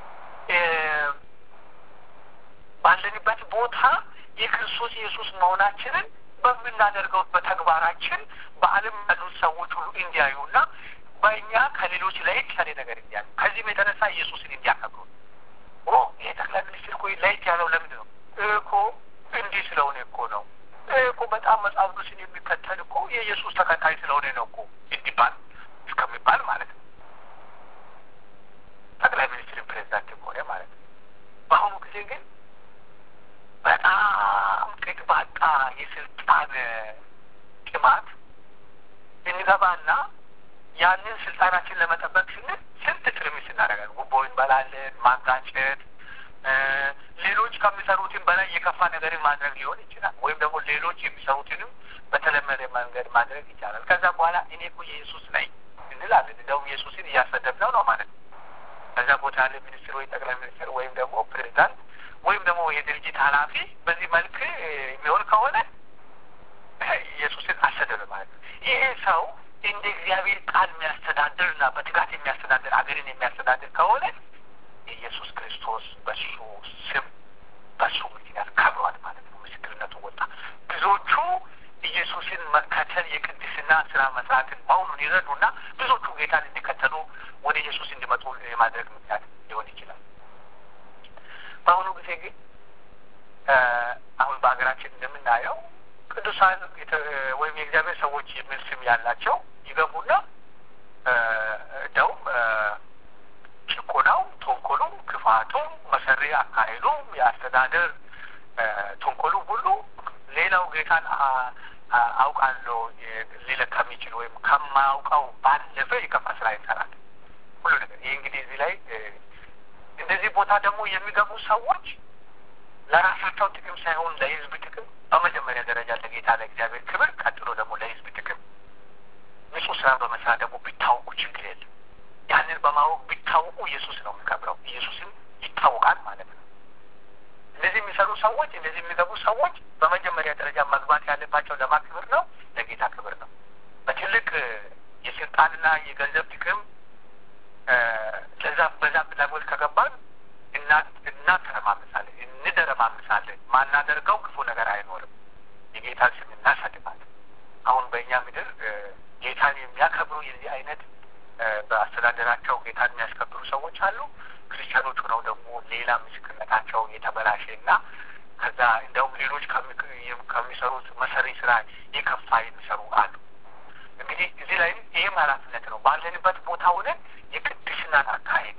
ባለንበት ቦታ የክርስቶስ ኢየሱስ መሆናችንን በምናደርገው በተግባራችን በዓለም ያሉት ሰዎች ሁሉ እንዲያዩና በእኛ ከሌሎች ለየት ያለ ነገር እንዲያዩ ከዚህም የተነሳ ኢየሱስን እንዲያከብሩ ኦ ይሄ ጠቅላይ ሚኒስትር እኮ ለየት ያለው ለምንድን ነው እኮ እንዲህ ስለሆነ እኮ ነው እኮ በጣም መጽሐፍ ቅዱስን የሚከተል እኮ የኢየሱስ ተከታይ ስለሆነ ነው እኮ እንዲባል እስከሚባል ማለት ነው። ጠቅላይ ሚኒስትርን ፕሬዚዳንት ሆነ ማለት ነው። በአሁኑ ጊዜ ግን በጣም ቅጥ ባጣ የስልጣን ጥማት እንገባና ያንን ስልጣናችን ለመጠበቅ ስንል ስንት ትርምስ እናደርጋለን። ጉቦ እንበላለን፣ ማጋጨት፣ ሌሎች ከሚሰሩትን በላይ የከፋ ነገርን ማድረግ ሊሆን ይችላል። ወይም ደግሞ ሌሎች የሚሰሩትንም በተለመደ መንገድ ማድረግ ይቻላል። ከዛ በኋላ እኔ እኮ የኢየሱስ ነኝ እንላለን። እንደውም ኢየሱስን እያሰደብነው ነው ማለት ነው። ከዛ ቦታ ያለ ሚኒስትር ወይ ጠቅላይ ሚኒስትር ወይም ደግሞ ፕሬዚዳንት ወይም ደግሞ የድርጅት ኃላፊ በዚህ መልክ የሚሆን ከሆነ ኢየሱስን አሰደበ ማለት ነው። ይሄ ሰው እንደ እግዚአብሔር ቃል የሚያስተዳድር እና በትጋት የሚያስተዳድር አገርን የሚያስተዳድር ከሆነ የኢየሱስ ክርስቶስ በሱ ስም በሱ ምክንያት ከብሯል ማለት ነው። ምስክርነቱ ወጣ። ብዙዎቹ ኢየሱስን መከተል የቅድስና ስራ መስራትን መሆኑን ይረዱና ብዙዎቹ ጌታን እንዲከተሉ ወደ ኢየሱስ እንዲመጡ የማድረግ ምክንያት ሊሆን ይችላል። በአሁኑ ጊዜ ግን አሁን በሀገራችን እንደምናየው ቅዱሳን ወይም የእግዚአብሔር ሰዎች የሚል ስም ያላቸው ይገቡና እንደውም ጭቆናውም፣ ተንኮሉም፣ ክፋቱም፣ መሰሪ አካሄዱም፣ የአስተዳደር ተንኮሉ ሁሉ ሌላው ጌታን አውቃለሁ ሊለ ከሚችል ወይም ከማያውቀው ባለፈ የከፋ ስራ ይሰራል ሁሉ ነገር። ይህ እንግዲህ እዚህ ላይ እንደዚህ ቦታ ደግሞ የሚገቡ ሰዎች ለራሳቸው ጥቅም ሳይሆን ለሕዝብ ጥቅም በመጀመሪያ ደረጃ ለጌታ ለእግዚአብሔር ክብር፣ ቀጥሎ ደግሞ ለሕዝብ ጥቅም ንጹህ ስራ በመስራት ደግሞ ቢታወቁ ችግር የለም። ያንን በማወቅ ቢታወቁ ኢየሱስ ነው የሚከብረው። ኢየሱስም ይታወቃል ማለት ነው። እንደዚህ የሚሰሩ ሰዎች፣ እንደዚህ የሚገቡ ሰዎች በመጀመሪያ ደረጃ መግባት ያለባቸው ለማ ክብር ነው? ለጌታ ክብር ነው። በትልቅ የስልጣንና የገንዘብ ጥቅም ለዛ በዛ ፍላጎት ከገባን እናተረማምሳለን፣ እንደረማምሳለን። ማናደርገው ክፉ ነገር አይኖርም። የጌታን ስም እናሳድባለን። አሁን በእኛ ምድር ጌታን የሚያከብሩ የዚህ አይነት በአስተዳደራቸው ጌታን የሚያስከብሩ ሰዎች አሉ። ክርስቲያኖች ሆነው ደግሞ ሌላ ምስክርነታቸው የተበላሸ እና ከዛ እንደውም ሌሎች ከሚሰሩት መሰሪ ስራ የከፋ የሚሰሩ አሉ። እንግዲህ እዚህ ላይም ይህም ኃላፊነት ነው። ባለንበት ቦታ ሆነን የቅድስናን አካሄድ፣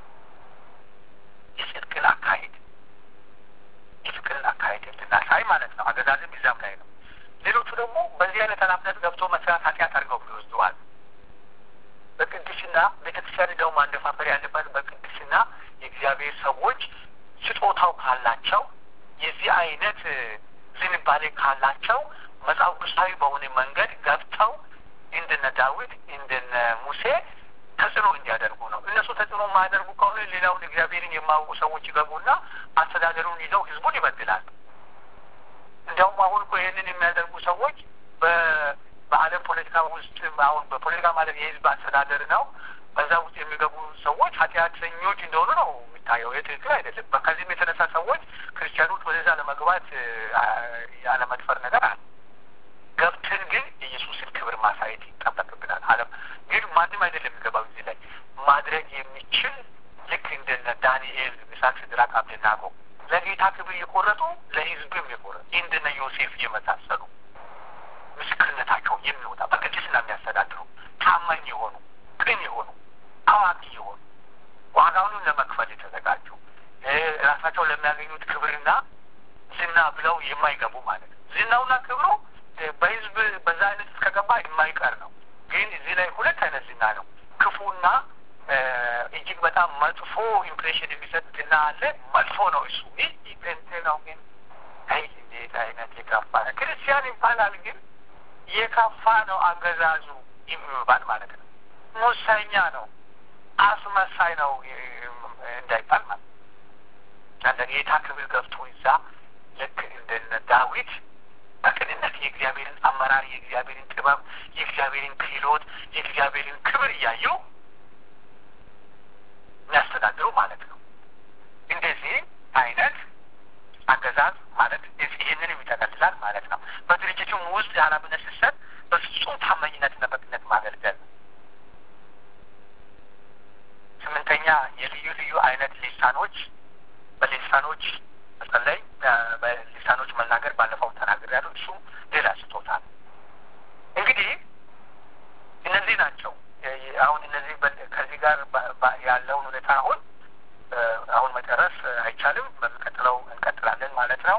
የጽድቅን አካሄድ፣ የፍቅርን አካሄድ እንድናሳይ ማለት ነው። አገዛዝም ይዛም ላይ ነው። ሌሎቹ ደግሞ በዚህ አይነት ኃላፊነት ገብቶ መስራት ኃጢአት አድርገው ይወስደዋል። በቅድስና ቤተክርስቲያን ደው ማንደፋፈር ያለባት በቅድስና የእግዚአብሔር ሰዎች ስጦታው ካላቸው የዚህ አይነት ዝንባሌ ካላቸው መጽሐፍ ቅዱሳዊ በሆነ መንገድ ገብተው እንደነ ዳዊት እንደነ ሙሴ ተጽዕኖ እንዲያደርጉ ነው። እነሱ ተጽዕኖ የማያደርጉ ከሆነ ሌላውን እግዚአብሔርን የማያውቁ ሰዎች ይገቡና አስተዳደሩን ይዘው ህዝቡን ይበድላሉ። እንዲያውም አሁን እኮ ይህንን የሚያደርጉ ሰዎች በዓለም ፖለቲካ ውስጥ አሁን በፖለቲካ ማለት የህዝብ አስተዳደር ነው። በዛ ውስጥ የሚገቡ ሰዎች ኃጢአተኞች እንደሆኑ ነው የሚታየው። ይህ ትክክል አይደለም። ከዚህም የተነሳ ሰዎች ክርስቲያኖች ወደዛ ለመግባት ያለመድፈር ነገር አለ። ገብተን ግን የኢየሱስን ክብር ማሳየት ይጠበቅብናል። አለም ግን ማንም አይደለም የሚገባው እዚህ ላይ ማድረግ የሚችል ልክ እንደነ ዳንኤል፣ ሚሳቅ፣ ሲድራቅ፣ አብደናጎ ለጌታ ክብር የቆረጡ ለሕዝብም የቆረጡ እንደነ ዮሴፍ የመሳሰሉ ምስክርነታቸው የሚወጣ በቅድስና የሚያስተዳድሩ ታማኝ የሆኑ ቅን የሆኑ አዋቂ የሆኑ ዋጋውንም ለመክፈል የተዘጋጁ ራሳቸው ለሚያገኙት ክብርና ዝና ብለው የማይገቡ ማለት ነው። ዝናውና ክብሩ በህዝብ በዛ አይነት እስከገባ የማይቀር ነው። ግን እዚህ ላይ ሁለት አይነት ዝና ነው። ክፉና እጅግ በጣም መጥፎ ኢምፕሬሽን የሚሰጥ ዝና አለ። መጥፎ ነው እሱ። ይህ ጴንጤ ነው። ግን አይ እንዴት አይነት የከፋ ነው። ክርስቲያን ይባላል፣ ግን የከፋ ነው አገዛዙ የሚባል ማለት ነው። ሙሰኛ ነው፣ አስመሳይ ነው እንዳይባል ማለት ነው። አንደ ጌታ ክብር ገብቶ ይዛ ልክ እንደነ ዳዊት በቅንነት የእግዚአብሔርን አመራር፣ የእግዚአብሔርን ጥበብ፣ የእግዚአብሔርን ክህሎት፣ የእግዚአብሔርን ክብር እያዩ የሚያስተዳድሩ ማለት ነው። እንደዚህ አይነት አገዛዝ ማለት ይህንንም ይጠቀልላል ማለት ነው። በድርጅቱም ውስጥ የኃላፊነት ሲሰጥ በፍጹም ታማኝነትና በቅንነት ማገልገል ነው። ስምንተኛ የልዩ ልዩ አይነት ሊሳኖች በሊሳኖች መጸለይ፣ በሊሳኖች መናገር ባለፈው ተናግሬያለሁ። እሱም ሌላ ስጦታ ነው። እንግዲህ እነዚህ ናቸው። አሁን እነዚህ ከዚህ ጋር ያለውን ሁኔታ አሁን አሁን መጨረስ አይቻልም። በሚቀጥለው እንቀጥላለን ማለት ነው።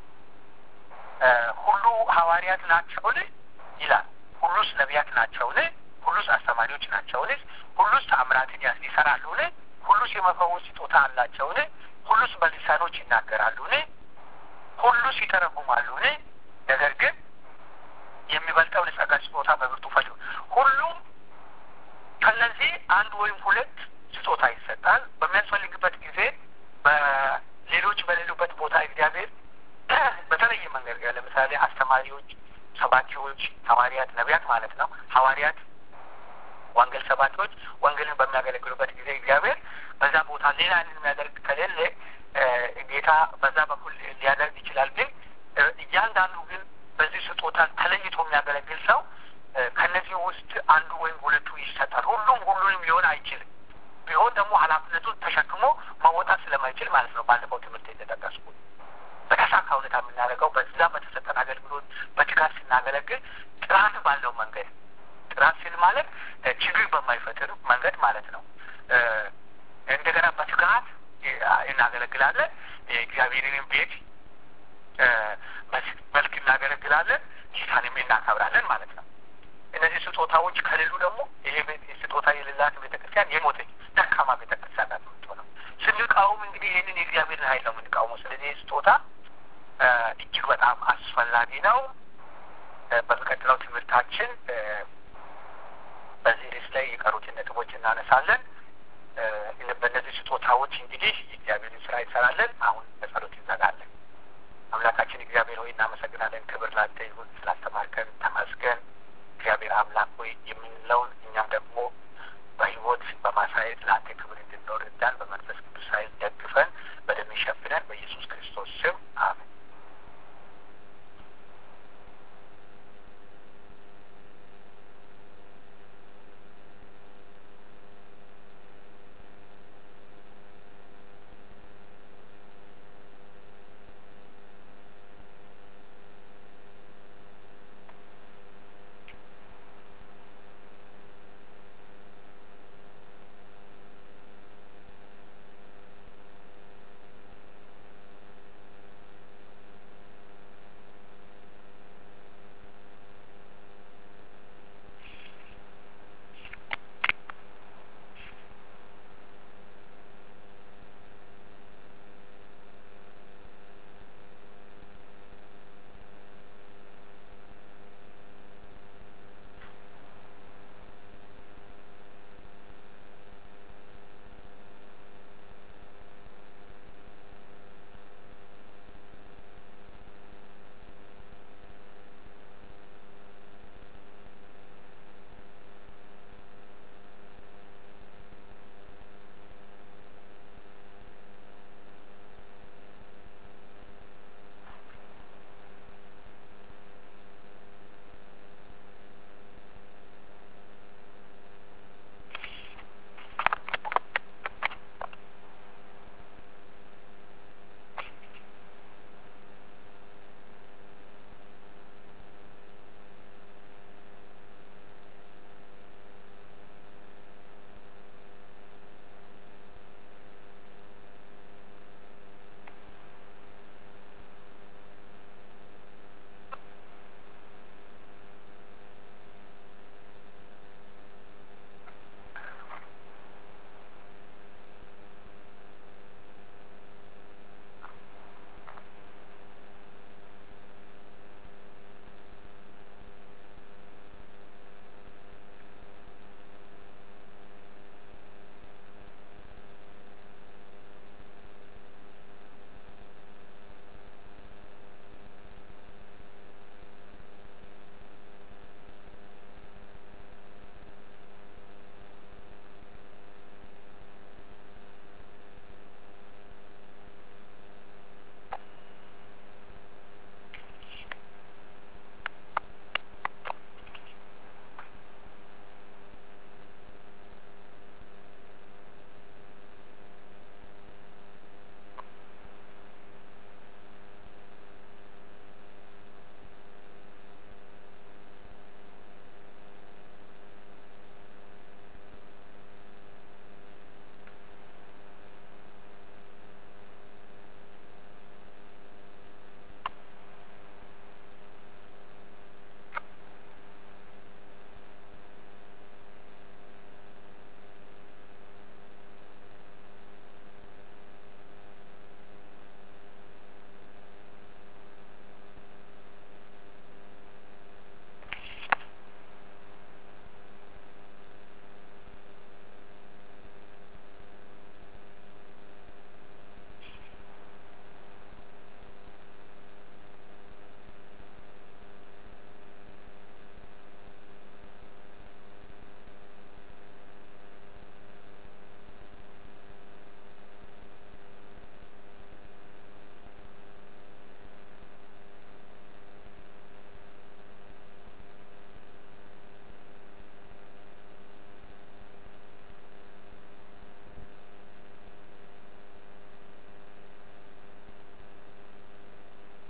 ሁሉ ሐዋርያት ናቸውን ይላል። ሁሉስ ነቢያት ናቸውን? ሁሉስ አስተማሪዎች ናቸውን? ሁሉስ ተአምራትን ይሰራሉን? ሁሉስ የመፈወስ ስጦታ አላቸውን? ሁሉስ በሊሳኖች ይናገራሉን? ሁሉስ ይተረጉማሉን? ነገር ግን የሚበልጠውን የጸጋ ስጦታ በብርቱ ፈልጉ። ሁሉም ከነዚህ አንድ ወይም ሁለት ስጦታ ይሰጣል። በሚያስፈልግበት ጊዜ በሌሎች በሌሉበት ቦታ እግዚአብሔር በተለየ መንገድ ለምሳሌ አስተማሪዎች፣ ሰባኪዎች፣ ሐዋርያት፣ ነቢያት ማለት ነው። ሐዋርያት ወንጌል ሰባኪዎች ወንጌልን በሚያገለግሉበት ጊዜ እግዚአብሔር በዛ ቦታ ሌላ የሚያደርግ ከሌለ ጌታ በዛ በኩል ሊያደርግ ይችላል። ግን እያንዳንዱ ግን በዚህ ስጦታ ተለይቶ የሚያገለግል ሰው ከነዚህ ውስጥ አንዱ ወይም ሁለቱ ይሰጣል። ሁሉም ሁሉንም ሊሆን አይችልም። ቢሆን ደግሞ ኃላፊነቱን ተሸክሞ መወጣት ስለማይችል ማለት ነው። ባለፈው ትምህርት የተጠቀስኩት በተሳካ ሁኔታ የምናደርገው በዛ በተሰጠን አገልግሎት በትጋት ስናገለግል ጥራት ባለው መንገድ ጥራት ሲል ማለት ችግር በማይፈጥር መንገድ ማለት ነው። እንደገና በትጋት እናገለግላለን። የእግዚአብሔርንም ቤት መልክ እናገለግላለን። ጌታንም እናከብራለን ማለት ነው። እነዚህ ስጦታዎች ከሌሉ ደግሞ ይሄ ስጦታ የሌላት ቤተክርስቲያን የሞተች ደካማ ቤተክርስቲያን ናት የምትሆነው። ስንቃወም እንግዲህ ይህንን የእግዚአብሔርን ኃይል ነው የምንቃወመው። ስለዚህ ይህ ስጦታ እጅግ በጣም አስፈላጊ ነው። በሚቀጥለው ትምህርታችን በዚህ ርዕስ ላይ የቀሩትን ነጥቦች እናነሳለን። በእነዚህ ስጦታዎች እንግዲህ